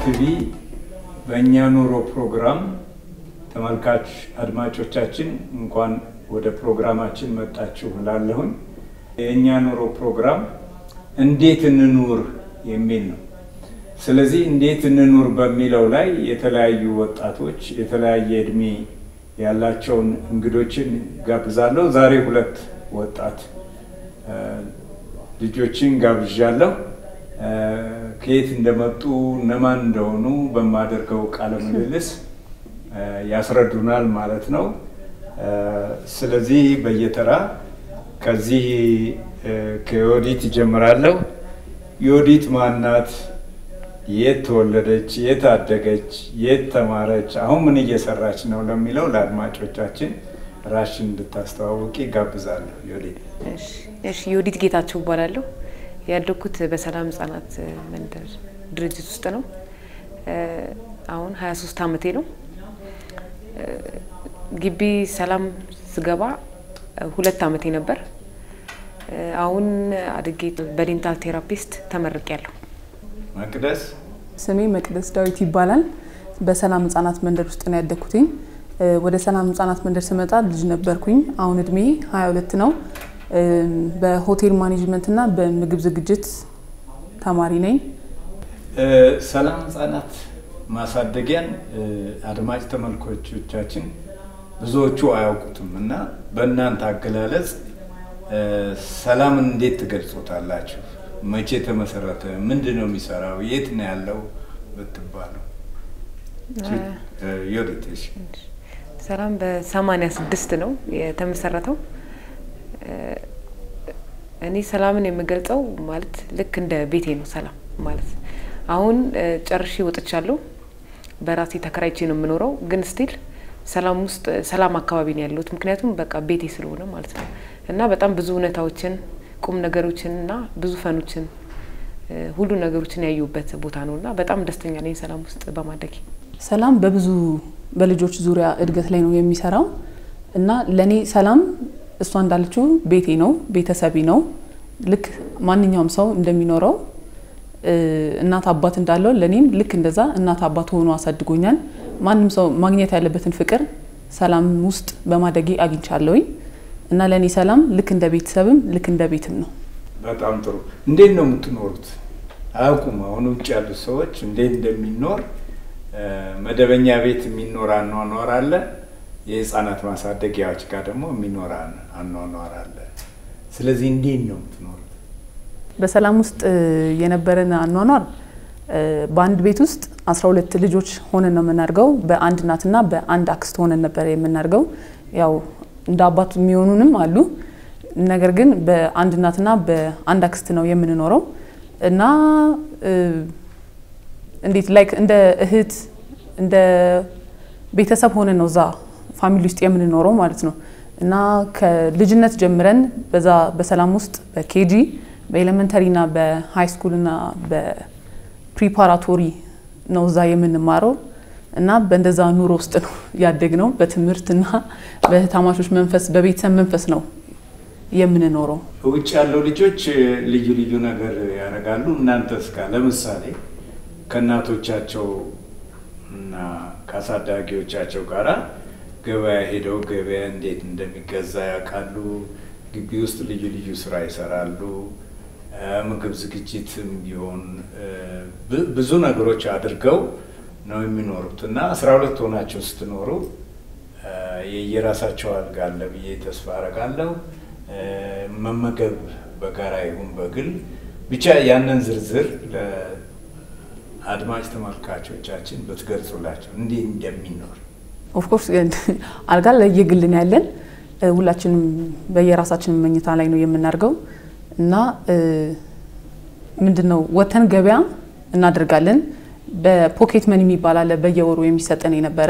ቲቪ በእኛ ኑሮ ፕሮግራም ተመልካች አድማጮቻችን እንኳን ወደ ፕሮግራማችን መጣችሁ እላለሁኝ። የእኛ ኑሮ ፕሮግራም እንዴት እንኑር የሚል ነው። ስለዚህ እንዴት እንኑር በሚለው ላይ የተለያዩ ወጣቶች የተለያየ እድሜ ያላቸውን እንግዶችን ጋብዛለሁ። ዛሬ ሁለት ወጣት ልጆችን ጋብዣለሁ። ከየት እንደመጡ እነማን እንደሆኑ በማደርገው ቃለ ምልልስ ያስረዱናል ማለት ነው። ስለዚህ በየተራ ከዚህ ከዮዲት ይጀምራለሁ። ዮዲት ማናት? የት ተወለደች? የት አደገች? የት ተማረች? አሁን ምን እየሰራች ነው ለሚለው ለአድማጮቻችን ራሽን እንድታስተዋውቂ ጋብዛለሁ። ዮዲት። እሺ፣ ዮዲት ጌታቸው እባላለሁ። ያደግኩት በሰላም ህጻናት መንደር ድርጅት ውስጥ ነው። አሁን 23 ዓመቴ ነው። ግቢ ሰላም ስገባ ሁለት ዓመቴ ነበር። አሁን አድጌ በዴንታል ቴራፒስት ተመርቄያለሁ። መቅደስ ስሜ መቅደስ ዳዊት ይባላል። በሰላም ህጻናት መንደር ውስጥ ነው ያደግኩትኝ። ወደ ሰላም ህጻናት መንደር ስመጣ ልጅ ነበርኩኝ። አሁን እድሜ 22 ነው። በሆቴል ማኔጅመንት እና በምግብ ዝግጅት ተማሪ ነኝ። ሰላም ህጻናት ማሳደጊያን አድማጭ ተመልካቾቻችን ብዙዎቹ አያውቁትም እና በእናንተ አገላለጽ ሰላምን እንዴት ትገልጾታላችሁ? መቼ ተመሰረተ? ምንድን ነው የሚሰራው? የት ነው ያለው ብትባሉ? ዮዲት እሺ። ሰላም በሰማኒያ ስድስት ነው የተመሰረተው። እኔ ሰላምን የምገልጸው ማለት ልክ እንደ ቤቴ ነው። ሰላም ማለት አሁን ጨርሼ ወጥቻለሁ። በራሴ ተከራይቼ ነው የምኖረው፣ ግን ስቲል ሰላም ውስጥ ሰላም አካባቢ ነው ያለሁት። ምክንያቱም በቃ ቤቴ ስለሆነ ማለት ነው እና በጣም ብዙ እውነታዎችን ቁም ነገሮችን እና ብዙ ፈኖችን ሁሉ ነገሮችን ያዩበት ቦታ ነው እና በጣም ደስተኛ ነኝ ሰላም ውስጥ በማደጌ። ሰላም በብዙ በልጆች ዙሪያ እድገት ላይ ነው የሚሰራው እና ለእኔ ሰላም እሷ እንዳለችው ቤቴ ነው፣ ቤተሰቢ ነው። ልክ ማንኛውም ሰው እንደሚኖረው እናት አባት እንዳለው ለእኔም ልክ እንደዛ እናት አባት ሆኖ አሳድጎኛል። ማንም ሰው ማግኘት ያለበትን ፍቅር ሰላም ውስጥ በማደጌ አግኝቻለሁኝ እና ለእኔ ሰላም ልክ እንደ ቤተሰብም ልክ እንደ ቤትም ነው። በጣም ጥሩ። እንዴት ነው የምትኖሩት? አያውቁም። አሁን ውጭ ያሉት ሰዎች እንዴት እንደሚኖር መደበኛ ቤት የሚኖር አኗኗር አለ፣ የህፃናት ማሳደጊያዎች ጋር ደግሞ የሚኖር አኗኗር አለ። ስለዚህ እንዴት ነው የምትኖሩት? በሰላም ውስጥ የነበረን አኗኗር በአንድ ቤት ውስጥ አስራ ሁለት ልጆች ሆነን ነው የምናድገው። በአንድ እናትና በአንድ አክስት ሆነን ነበረ የምናድገው። ያው እንደ አባት የሚሆኑንም አሉ። ነገር ግን በአንድ እናትና በአንድ አክስት ነው የምንኖረው እና እንዴት ላይክ እንደ እህት እንደ ቤተሰብ ሆነን ነው እዛ ፋሚሊ ውስጥ የምንኖረው ማለት ነው እና ከልጅነት ጀምረን በዛ በሰላም ውስጥ በኬጂ በኤሌመንተሪ እና በሃይ ስኩል እና በፕሪፓራቶሪ ነው እዛ የምንማረው እና በእንደዛ ኑሮ ውስጥ ነው ያደግነው። በትምህርትና በህታማቾች መንፈስ በቤተሰብ መንፈስ ነው የምንኖረው። ውጭ ያለው ልጆች ልዩ ልዩ ነገር ያደርጋሉ። እናንተ እስካ ለምሳሌ ከእናቶቻቸው እና ከአሳዳጊዎቻቸው ጋራ ገበያ ሄደው ገበያ እንዴት እንደሚገዛ ያውቃሉ። ግቢ ውስጥ ልዩ ልዩ ስራ ይሰራሉ። ምግብ ዝግጅትም ቢሆን ብዙ ነገሮች አድርገው ነው የሚኖሩት እና አስራ ሁለት ሆናቸው ስትኖሩ የየራሳቸው አልጋ አለ ብዬ ተስፋ አረጋለሁ። መመገብ በጋራ ይሁን በግል ብቻ ያንን ዝርዝር ለአድማጭ ተመልካቾቻችን ብትገልጹላቸው እንዲህ እንደሚኖር። ኦፍኮርስ አልጋ ለየግልን ያለን ሁላችንም በየራሳችን መኝታ ላይ ነው የምናደርገው እና ምንድን ነው ወተን ገበያ እናደርጋለን። በፖኬት መኒ የሚባል አለ በየወሩ የሚሰጠን የነበረ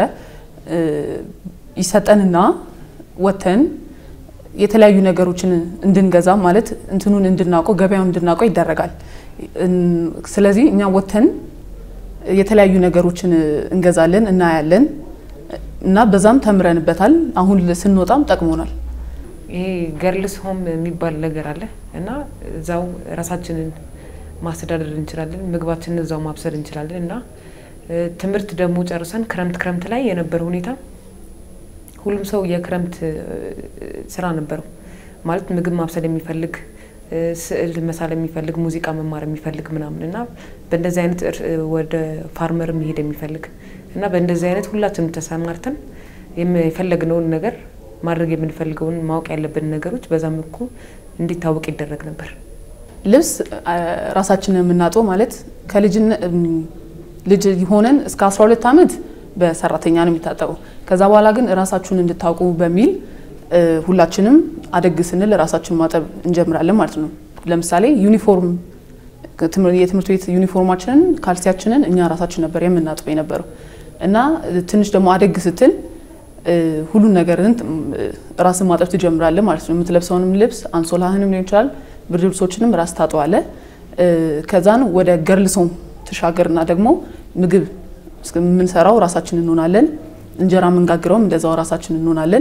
ይሰጠንና ወተን የተለያዩ ነገሮችን እንድንገዛ ማለት እንትኑን እንድናውቀው ገበያውን እንድናውቀው ይደረጋል። ስለዚህ እኛ ወተን የተለያዩ ነገሮችን እንገዛለን፣ እናያለን እና በዛም ተምረንበታል። አሁን ስንወጣም ጠቅሞናል። ይሄ ገርልስ ሆም የሚባል ነገር አለ እና እዛው ራሳችንን ማስተዳደር እንችላለን። ምግባችንን እዛው ማብሰል እንችላለን እና ትምህርት ደግሞ ጨርሰን ክረምት ክረምት ላይ የነበረ ሁኔታ ሁሉም ሰው የክረምት ስራ ነበረው ማለት ምግብ ማብሰል የሚፈልግ ስዕል መሳል የሚፈልግ ሙዚቃ መማር የሚፈልግ ምናምን እና በእንደዚህ አይነት ወደ ፋርመር መሄድ የሚፈልግ እና በእንደዚህ አይነት ሁላችንም ተሰማርተን የፈለግነውን ነገር ማድረግ የምንፈልገውን ማወቅ ያለብን ነገሮች በዛ መልኩ እንዲታወቅ ይደረግ ነበር። ልብስ ራሳችንን የምናጥበው ማለት ከልጅነት ልጅ ሆነን እስከ 12 ዓመት በሰራተኛ ነው የሚታጠበው። ከዛ በኋላ ግን ራሳችሁን እንድታውቁ በሚል ሁላችንም አደግ ስንል ራሳችንን ማጠብ እንጀምራለን ማለት ነው። ለምሳሌ ዩኒፎርም የትምህርት ቤት ዩኒፎርማችንን ካልሲያችንን እኛ ራሳችን ነበር የምናጥበው የነበረው እና ትንሽ ደግሞ አደግ ስትል ሁሉን ነገርን ራስን ማጠብ ትጀምራለህ ማለት ነው። የምትለብሰውንም ልብስ አንሶላህንም ሊሆን ይችላል ብርድ ልብሶችንም ራስ ታጠዋለህ። ከዛን ወደ ገርልሶም ተሻገርና ደግሞ ምግብ የምንሰራው ራሳችን እንሆናለን። እንጀራ የምንጋግረውም እንደዛው ራሳችን እንሆናለን።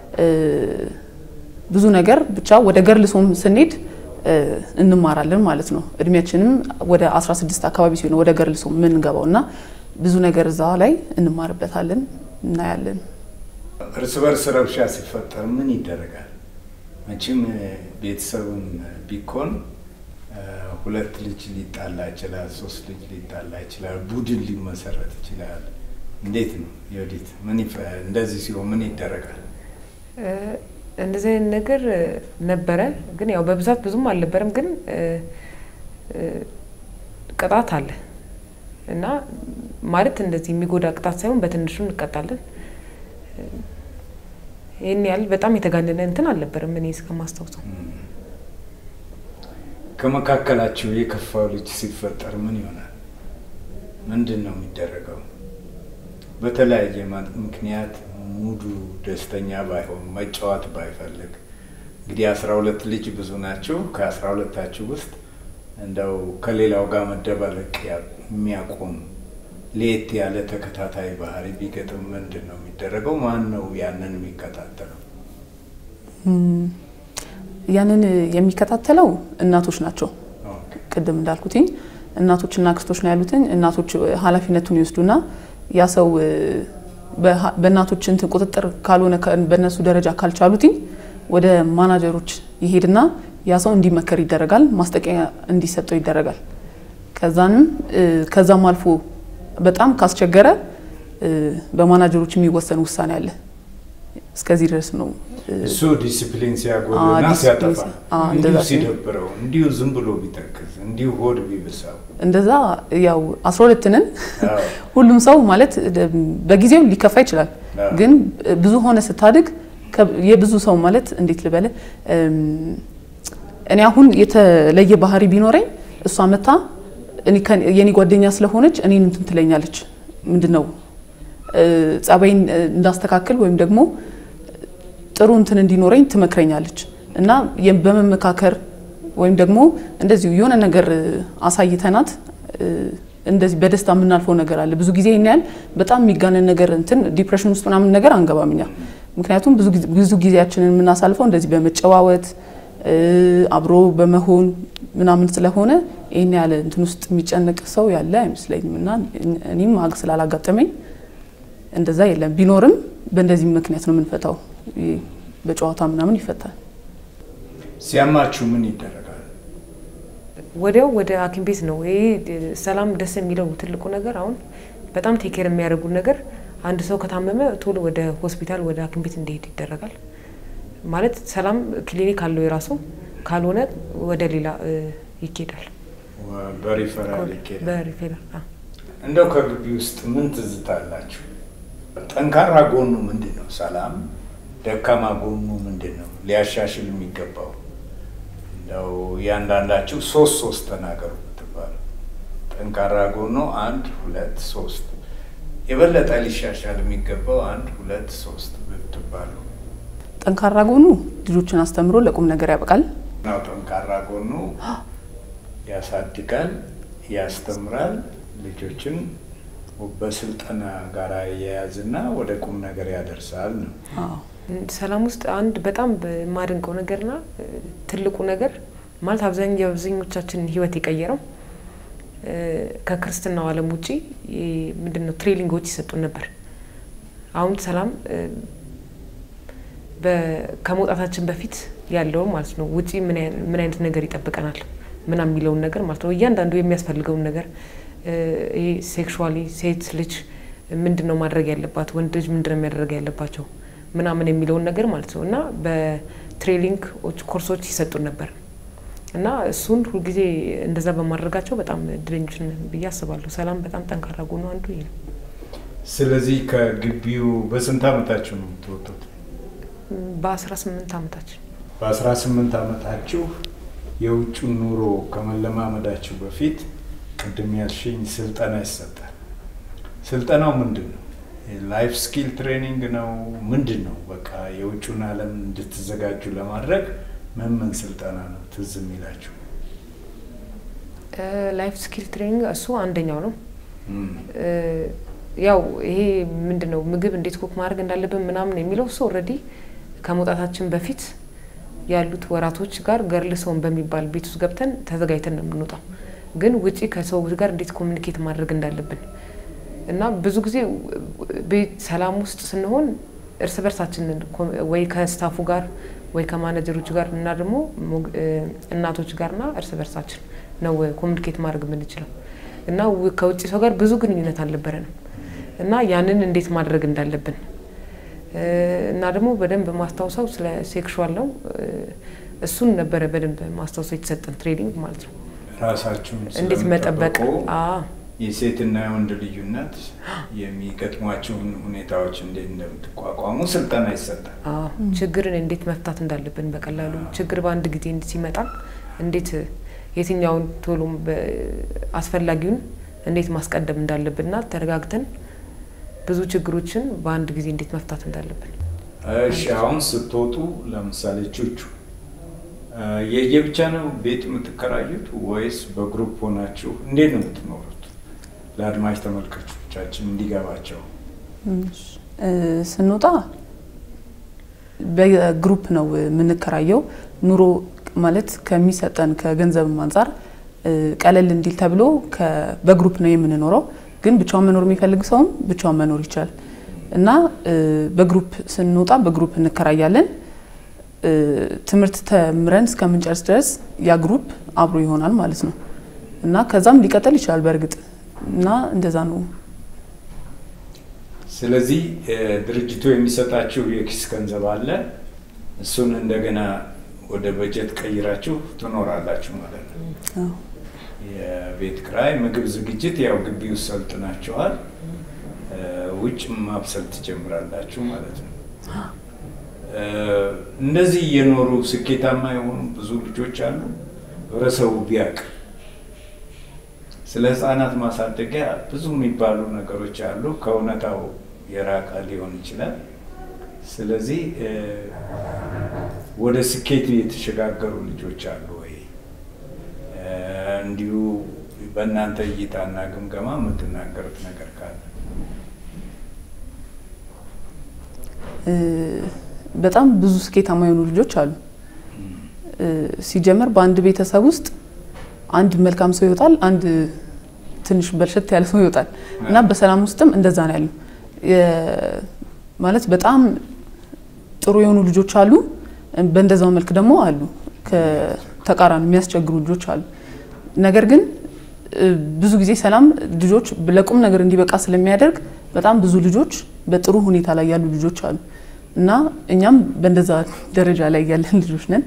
ብዙ ነገር ብቻ ወደ ገርልሶም ስንሄድ እንማራለን ማለት ነው። እድሜያችንም ወደ 16 አካባቢ ሲሆን ወደ ገርልሶም የምንገባው እና ብዙ ነገር እዛ ላይ እንማርበታለን፣ እናያለን። እርስ በርስ ረብሻ ሲፈጠር ምን ይደረጋል? መቼም ቤተሰብም ቢኮን ሁለት ልጅ ሊጣላ ይችላል፣ ሶስት ልጅ ሊጣላ ይችላል፣ ቡድን ሊመሰረት ይችላል። እንዴት ነው የወዲት ምን እንደዚህ ሲሆን ምን ይደረጋል? እንደዚህ አይነት ነገር ነበረ፣ ግን ያው በብዛት ብዙም አልነበረም። ግን ቅጣት አለ እና ማለት እንደዚህ የሚጎዳ ቅጣት ሳይሆን በትንሹ እንቀጣለን። ይህን ያህል በጣም የተጋነነ እንትን አልነበረም እኔ እስከማስታውሰው። ከመካከላችሁ የከፋው ልጅ ሲፈጠር ምን ይሆናል? ምንድን ነው የሚደረገው? በተለያየ ምክንያት ሙዱ ደስተኛ ባይሆን መጫወት ባይፈልግ እንግዲህ አስራ ሁለት ልጅ ብዙ ናቸው። ከአስራ ሁለታችሁ ውስጥ እንደው ከሌላው ጋር መደባለቅ የሚያቆም ለየት ያለ ተከታታይ ባህሪ ቢገጥም ምንድን ነው የሚደረገው? ማን ነው ያንን የሚከታተለው? ያንን የሚከታተለው እናቶች ናቸው። ቅድም እንዳልኩትኝ እናቶችና አክስቶች ነው ያሉትኝ። እናቶች ኃላፊነቱን ይወስዱና ያ ሰው በእናቶች እንትን ቁጥጥር ካልሆነ በእነሱ ደረጃ ካልቻሉትኝ ወደ ማናጀሮች ይሄድና ያ ሰው እንዲመከር ይደረጋል። ማስጠንቀቂያ እንዲሰጠው ይደረጋል። ከዛንም ከዛም አልፎ በጣም ካስቸገረ በማናጀሮች የሚወሰን ውሳኔ አለ። እስከዚህ ድረስ ነው። እሱ ዲሲፕሊን ሲያጎልና ሲያጠፋ እንዲሁ ሲደብረው እንዲሁ ዝም ብሎ ቢተክዝ እንዲሁ ሆድ ቢብሳው እንደዛ ያው አስራ ሁለት ነን። ሁሉም ሰው ማለት በጊዜው ሊከፋ ይችላል። ግን ብዙ ሆነ ስታድግ የብዙ ሰው ማለት እንዴት ልበለ እኔ አሁን የተለየ ባህሪ ቢኖረኝ እሷ መታ የኔ ጓደኛ ስለሆነች እኔን እንትን ትለኛለች። ምንድን ነው ጸባይን እንዳስተካክል ወይም ደግሞ ጥሩ እንትን እንዲኖረኝ ትመክረኛለች እና በመመካከር ወይም ደግሞ እንደዚሁ የሆነ ነገር አሳይተናት እንደዚህ በደስታ የምናልፈው ነገር አለ። ብዙ ጊዜ ይህን ያህል በጣም የሚጋነን ነገር እንትን ዲፕሬሽን ውስጥ ምናምን ነገር አንገባም እኛ። ምክንያቱም ብዙ ጊዜያችንን የምናሳልፈው እንደዚህ በመጨዋወት አብሮ በመሆን ምናምን ስለሆነ ይህን ያለ እንትን ውስጥ የሚጨነቅ ሰው ያለ አይመስለኝም እና እኔም አግ ስላላጋጠመኝ እንደዛ የለም። ቢኖርም በእንደዚህ ምክንያት ነው የምንፈታው። በጨዋታ ምናምን ይፈታል። ሲያማችሁ ምን ይደረጋል? ወዲያው ወደ ሐኪም ቤት ነው። ይሄ ሰላም ደስ የሚለው ትልቁ ነገር አሁን በጣም ቴኬር የሚያደርጉ ነገር አንድ ሰው ከታመመ ቶሎ ወደ ሆስፒታል ወደ ሐኪም ቤት እንዲሄድ ይደረጋል። ማለት ሰላም ክሊኒክ አለው የራሱ ካልሆነ ወደ ሌላ ይኬዳል። በሪፈራል ይኬዳል። በሪፌራል እንደው ከግቢ ውስጥ ምን ትዝታ አላችሁ? ጠንካራ ጎኑ ምንድን ነው? ሰላም ደካማ ጎኑ ምንድን ነው? ሊያሻሽል የሚገባው እንደው እያንዳንዳችሁ ሶስት ሶስት ተናገሩ ብትባሉ፣ ጠንካራ ጎኑ አንድ ሁለት ሶስት፣ የበለጠ ሊሻሻል የሚገባው አንድ ሁለት ሶስት ብትባሉ። ጠንካራ ጎኑ ልጆችን አስተምሮ ለቁም ነገር ያበቃል። ናው ጠንካራ ጎኑ ያሳድጋል፣ ያስተምራል፣ ልጆችን በስልጠና ጋር የያዝና ወደ ቁም ነገር ያደርሳል ነው። ሰላም ውስጥ አንድ በጣም የማደንቀው ነገርና ትልቁ ነገር ማለት አብዛኛው የአብዛኞቻችንን ህይወት የቀየረው ከክርስትናው ዓለም ውጪ ምንድን ነው ትሬኒንጎች ይሰጡን ነበር። አሁን ሰላም ከመውጣታችን በፊት ያለውን ማለት ነው ውጪ ምን አይነት ነገር ይጠብቀናል ምናምን የሚለውን ነገር ማለት ነው እያንዳንዱ የሚያስፈልገውን ነገር ይሄ ሴክሹዋሊ ሴት ልጅ ምንድን ነው ማድረግ ያለባት፣ ወንድ ልጅ ምንድን ነው የሚያደርግ ያለባቸው ምናምን የሚለውን ነገር ማለት ነው እና በትሬኒንግ ኮርሶች ይሰጡን ነበር እና እሱን ሁልጊዜ እንደዛ በማድረጋቸው በጣም እድለኞች ነን ብዬ አስባለሁ። ሰላም በጣም ጠንካራ ጎኑ አንዱ ይሄ ነው። ስለዚህ ከግቢው በስንት አመታችሁ ነው የምትወጡት? በአስራ ስምንት አመታችን በአስራ ስምንት አመታችሁ የውጭን ኑሮ ከመለማመዳችሁ በፊት ቅድም ያልሽኝ ስልጠና ይሰጣል። ስልጠናው ምንድን ነው? ላይፍ ስኪል ትሬኒንግ ነው? ምንድን ነው? በቃ የውጭን ዓለም እንድትዘጋጁ ለማድረግ ምን ምን ስልጠና ነው ትዝ የሚላችሁ? ላይፍ ስኪል ትሬኒንግ እሱ አንደኛው ነው። ያው ይሄ ምንድን ነው ምግብ እንዴት ኩክ ማድረግ እንዳለብን ምናምን የሚለው እሱ ኦልሬዲ ከመውጣታችን በፊት ያሉት ወራቶች ጋር ገርል ሰውን በሚባል ቤት ውስጥ ገብተን ተዘጋጅተን ነው የምንወጣው። ግን ውጪ ከሰዎች ጋር እንዴት ኮሚኒኬት ማድረግ እንዳለብን እና ብዙ ጊዜ ቤት ሰላም ውስጥ ስንሆን እርስ በርሳችን ወይ ከስታፉ ጋር ወይ ከማኔጀሮች ጋር እና ደግሞ እናቶች ጋርና እርስ በርሳችን ነው ኮሚኒኬት ማድረግ የምንችለው እና ከውጭ ሰው ጋር ብዙ ግንኙነት አልነበረንም እና ያንን እንዴት ማድረግ እንዳለብን እና ደግሞ በደንብ ማስታውሰው ስለ ሴክሹዋል ነው። እሱን ነበረ በደንብ ማስታውሰው የተሰጠን ትሬኒንግ ማለት ነው። ራሳችሁን እንዴት መጠበቅ የሴትና የወንድ ልዩነት የሚገጥሟቸውን ሁኔታዎች እንዴት እንደምትቋቋሙ ስልጠና ይሰጣል። ችግርን እንዴት መፍታት እንዳለብን በቀላሉ ችግር በአንድ ጊዜ ሲመጣ እንዴት የትኛውን ቶሎ አስፈላጊውን እንዴት ማስቀደም እንዳለብንና ተረጋግተን ብዙ ችግሮችን በአንድ ጊዜ እንዴት መፍታት እንዳለብን። እሺ አሁን ስትወጡ ለምሳሌ ቹቹ የየብቻ ነው ቤት የምትከራዩት ወይስ በግሩፕ ሆናችሁ እንዴት ነው የምትኖሩት? ለአድማጭ ተመልካቾቻችን እንዲገባቸው። ስንወጣ በግሩፕ ነው የምንከራየው። ኑሮ ማለት ከሚሰጠን ከገንዘብም አንጻር ቀለል እንዲል ተብሎ በግሩፕ ነው የምንኖረው። ግን ብቻውን መኖር የሚፈልግ ሰውም ብቻውን መኖር ይችላል እና በግሩፕ ስንወጣ በግሩፕ እንከራያለን። ትምህርት ተምረን እስከምንጨርስ ድረስ ያ ግሩፕ አብሮ ይሆናል ማለት ነው እና ከዛም ሊቀጥል ይችላል በእርግጥ እና እንደዛ ነው። ስለዚህ ድርጅቱ የሚሰጣችሁ የኪስ ገንዘብ አለ። እሱን እንደገና ወደ በጀት ቀይራችሁ ትኖራላችሁ ማለት ነው። የቤት ክራይ፣ ምግብ ዝግጅት ያው ግቢ ውስጥ ሰልጥናችኋል። ውጭ ማብሰል ትጀምራላችሁ ማለት ነው። እንደዚህ እየኖሩ ስኬታማ የሆኑ ብዙ ልጆች አሉ። ህብረተሰቡ ቢያውቅ ስለ ህጻናት ማሳደጊያ ብዙ የሚባሉ ነገሮች አሉ። ከእውነታው የራቀ ሊሆን ይችላል። ስለዚህ ወደ ስኬት የተሸጋገሩ ልጆች አሉ ወይ? እንዲሁ በእናንተ እይታና ግምገማ የምትናገሩት ነገር ካለ በጣም ብዙ ስኬታማ የሆኑ ልጆች አሉ። ሲጀመር በአንድ ቤተሰብ ውስጥ አንድ መልካም ሰው ይወጣል፣ አንድ ትንሽ በርሸት ያለ ሰው ይወጣል እና በሰላም ውስጥም እንደዛ ነው ያለው። ማለት በጣም ጥሩ የሆኑ ልጆች አሉ፣ በእንደዛው መልክ ደግሞ አሉ ከተቃራኒ የሚያስቸግሩ ልጆች አሉ። ነገር ግን ብዙ ጊዜ ሰላም ልጆች ለቁም ነገር እንዲበቃ ስለሚያደርግ በጣም ብዙ ልጆች በጥሩ ሁኔታ ላይ ያሉ ልጆች አሉ እና እኛም በእንደዛ ደረጃ ላይ ያለን ልጆች ነን።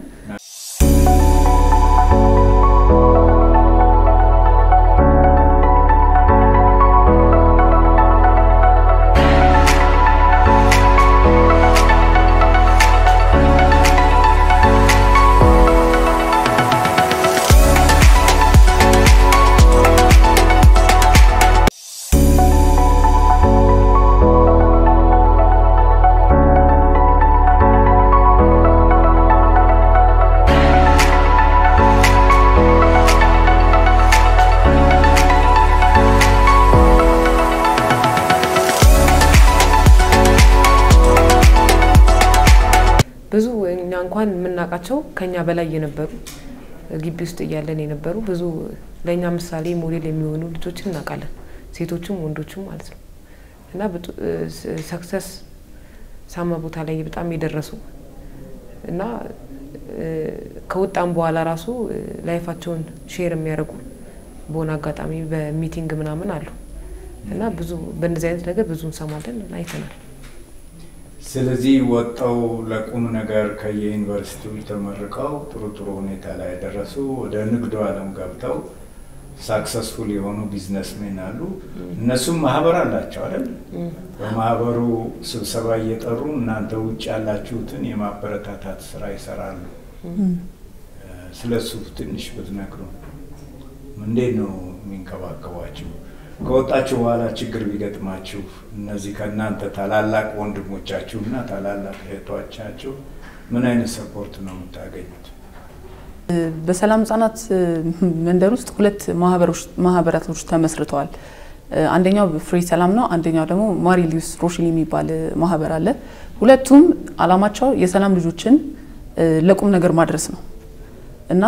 ብዙ እኛ እንኳን የምናውቃቸው ከኛ በላይ የነበሩ ግቢ ውስጥ እያለን የነበሩ ብዙ ለእኛ ምሳሌ ሞዴል የሚሆኑ ልጆችን እናውቃለን፣ ሴቶችም ወንዶችም ማለት ነው እና ሰክሰስ ሳማ ቦታ ላይ በጣም የደረሱ እና ከወጣም በኋላ ራሱ ላይፋቸውን ሼር የሚያደርጉ በሆነ አጋጣሚ በሚቲንግ ምናምን አሉ እና ብዙ በእንደዚህ አይነት ነገር ብዙ እንሰማለን አይተናል። ስለዚህ ወጣው ለቁም ነገር ከየዩኒቨርሲቲው ተመርቀው ጥሩ ጥሩ ሁኔታ ላይ ደረሱ። ወደ ንግዱ ዓለም ገብተው ሳክሰስፉል የሆኑ ቢዝነስሜን አሉ። እነሱም ማህበር አላቸው አይደል? በማህበሩ ስብሰባ እየጠሩ እናንተ ውጭ ያላችሁትን የማበረታታት ስራ ይሰራሉ። ስለሱ ትንሽ ብትነግሩ። እንዴት ነው የሚንከባከቧችሁ? ከወጣችሁ በኋላ ችግር ቢገጥማችሁ እነዚህ ከእናንተ ታላላቅ ወንድሞቻችሁ እና ታላላቅ እህቶቻችሁ ምን አይነት ሰፖርት ነው የምታገኙት? በሰላም ህጻናት መንደር ውስጥ ሁለት ማህበራቶች ተመስርተዋል። አንደኛው ፍሬ ሰላም ነው። አንደኛው ደግሞ ማሪሊዩስ ሮሽሊ የሚባል ማህበር አለ። ሁለቱም አላማቸው የሰላም ልጆችን ለቁም ነገር ማድረስ ነው እና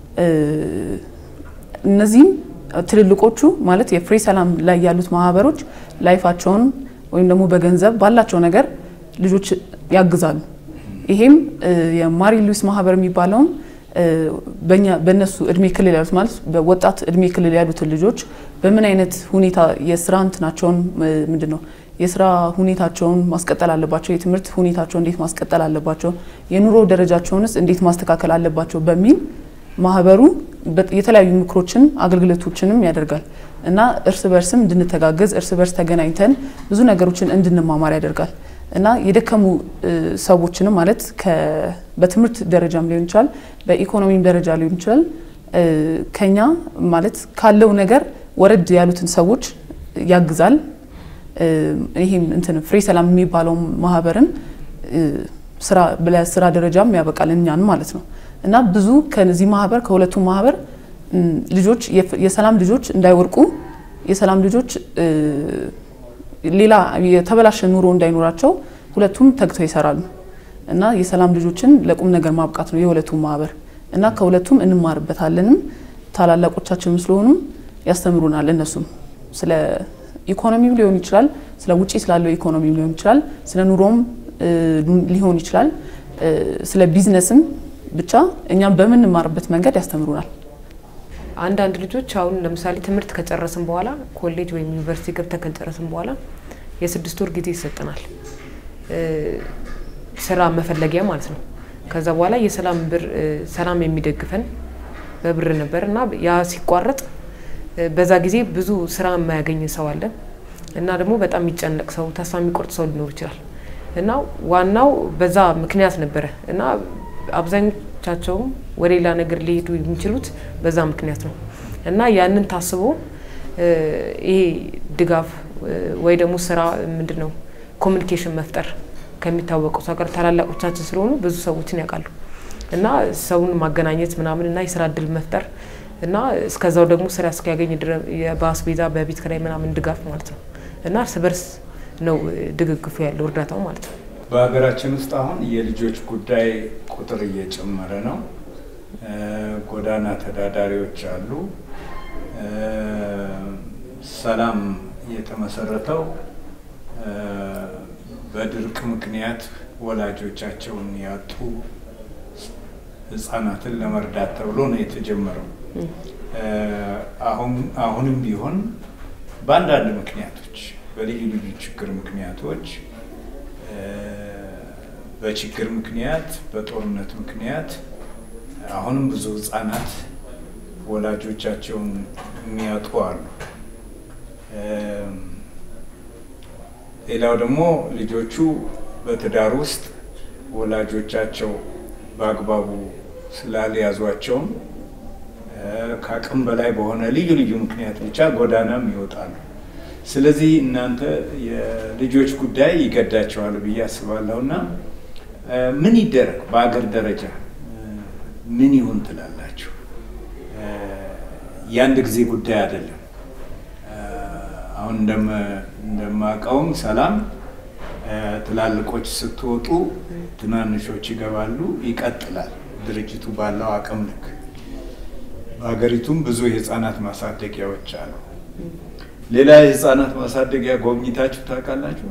እነዚህም ትልልቆቹ ማለት የፍሬ ሰላም ላይ ያሉት ማህበሮች ላይፋቸውን ወይም ደግሞ በገንዘብ ባላቸው ነገር ልጆች ያግዛሉ። ይሄም የማሪ ሉዊስ ማህበር የሚባለውም በእነሱ እድሜ ክልል ያሉት ማለት በወጣት እድሜ ክልል ያሉትን ልጆች በምን አይነት ሁኔታ የስራ እንትናቸውን ምንድን ነው የስራ ሁኔታቸውን ማስቀጠል አለባቸው፣ የትምህርት ሁኔታቸውን እንዴት ማስቀጠል አለባቸው፣ የኑሮ ደረጃቸውንስ እንዴት ማስተካከል አለባቸው በሚል ማህበሩ የተለያዩ ምክሮችን አገልግሎቶችንም ያደርጋል እና እርስ በርስም እንድንተጋገዝ እርስ በርስ ተገናኝተን ብዙ ነገሮችን እንድንማማር ያደርጋል እና የደከሙ ሰዎችንም ማለት በትምህርት ደረጃም ሊሆን ይችላል፣ በኢኮኖሚም ደረጃ ሊሆን ይችላል ከኛ ማለት ካለው ነገር ወረድ ያሉትን ሰዎች ያግዛል። ይህም እንትን ፍሬ ሰላም የሚባለው ማህበርን ስራ ለስራ ደረጃም ያበቃል እኛን ማለት ነው። እና ብዙ ከዚህ ማህበር ከሁለቱ ማህበር ልጆች የሰላም ልጆች እንዳይወርቁ የሰላም ልጆች ሌላ የተበላሸ ኑሮ እንዳይኖራቸው ሁለቱም ተግተው ይሰራሉ እና የሰላም ልጆችን ለቁም ነገር ማብቃት ነው የሁለቱም ማህበር እና ከሁለቱም እንማርበታለንም ታላላቆቻችንም ስለሆኑም ያስተምሩናል። እነሱም ስለ ኢኮኖሚው ሊሆን ይችላል፣ ስለ ውጪ ስላለው ኢኮኖሚ ሊሆን ይችላል፣ ስለ ኑሮም ሊሆን ይችላል፣ ስለ ቢዝነስም ብቻ እኛም በምንማርበት መንገድ ያስተምሩናል። አንዳንድ ልጆች አሁን ለምሳሌ ትምህርት ከጨረስን በኋላ ኮሌጅ ወይም ዩኒቨርሲቲ ገብተን ከጨረስን በኋላ የስድስት ወር ጊዜ ይሰጠናል፣ ስራ መፈለጊያ ማለት ነው። ከዛ በኋላ የሰላም ብር ሰላም የሚደግፈን በብር ነበር እና ያ ሲቋረጥ በዛ ጊዜ ብዙ ስራ የማያገኝ ሰው አለ እና ደግሞ በጣም የሚጨነቅ ሰው፣ ተስፋ የሚቆርጥ ሰው ሊኖር ይችላል እና ዋናው በዛ ምክንያት ነበረ እና አብዛኞቻቸውም ወደ ሌላ ነገር ሊሄዱ የሚችሉት በዛ ምክንያት ነው እና ያንን ታስቦ ይሄ ድጋፍ ወይ ደግሞ ስራ ምንድን ነው ኮሚኒኬሽን መፍጠር ከሚታወቀው ሰው ጋር ታላላቆቻችን ስለሆኑ ብዙ ሰዎችን ያውቃሉ እና ሰውን ማገናኘት ምናምን እና የስራ እድል መፍጠር እና እስከዛው ደግሞ ስራ እስኪያገኝ በአስቤዛ በቤት ኪራይ ምናምን ድጋፍ ማለት ነው እና እርስ በርስ ነው ድግግፉ ያለው እርዳታው ማለት ነው። በሀገራችን ውስጥ አሁን የልጆች ጉዳይ ቁጥር እየጨመረ ነው። ጎዳና ተዳዳሪዎች አሉ። ሰላም የተመሰረተው በድርቅ ምክንያት ወላጆቻቸውን ያጡ ህጻናትን ለመርዳት ተብሎ ነው የተጀመረው። አሁንም ቢሆን በአንዳንድ ምክንያቶች በልዩ ልዩ ችግር ምክንያቶች በችግር ምክንያት በጦርነት ምክንያት አሁንም ብዙ ህጻናት ወላጆቻቸውን የሚያጡ አሉ። ሌላው ደግሞ ልጆቹ በትዳር ውስጥ ወላጆቻቸው በአግባቡ ስላልያዟቸውም ከአቅም በላይ በሆነ ልዩ ልዩ ምክንያት ብቻ ጎዳናም ይወጣሉ። ስለዚህ እናንተ የልጆች ጉዳይ ይገዳቸዋል ብዬ አስባለሁ እና ምን ይደረግ በአገር ደረጃ ምን ይሁን ትላላችሁ? የአንድ ጊዜ ጉዳይ አይደለም። አሁን እንደማውቀውም ሰላም ትላልቆች ስትወጡ ትናንሾች ይገባሉ፣ ይቀጥላል ድርጅቱ ባለው አቅም ልክ። በሀገሪቱም ብዙ የህፃናት ማሳደጊያዎች አሉ። ሌላ የህፃናት ማሳደጊያ ጎብኝታችሁ ታውቃላችሁ?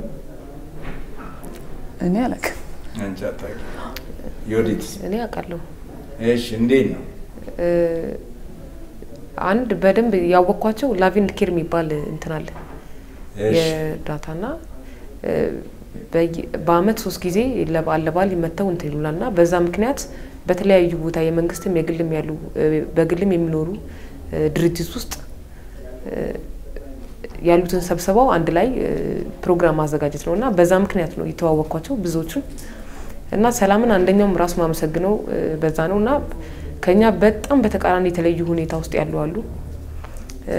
እኔ አላውቅም። አንቺ አታውቂም? ዮዲት እኔ አውቃለሁ። እሺ፣ እንዴት ነው? እ፣ አንድ በደንብ ያወቅኳቸው ላቪን ኬር የሚባል እንትን አለ እሺ፣ የእርዳታና እ፣ በየ- በአመት ሶስት ጊዜ ለበዓል ለበዓል ይመተው እንትን ይሉናል እና በዛ ምክንያት በተለያዩ ቦታ የመንግስትም የግልም ያሉ እ፣ በግልም የሚኖሩ እ፣ ድርጅት ውስጥ እ፣ ያሉትን ሰብስበው አንድ ላይ እ፣ ፕሮግራም ማዘጋጀት ነው እና በዛ ምክንያት ነው የተዋወቅኳቸው ብዙዎቹን እና ሰላምን አንደኛውም ራሱ ማመሰግነው እ፣ በዛ ነው እና ከኛ በጣም በተቃራኒ የተለዩ ሁኔታ ውስጥ ያሉ አሉ። እ፣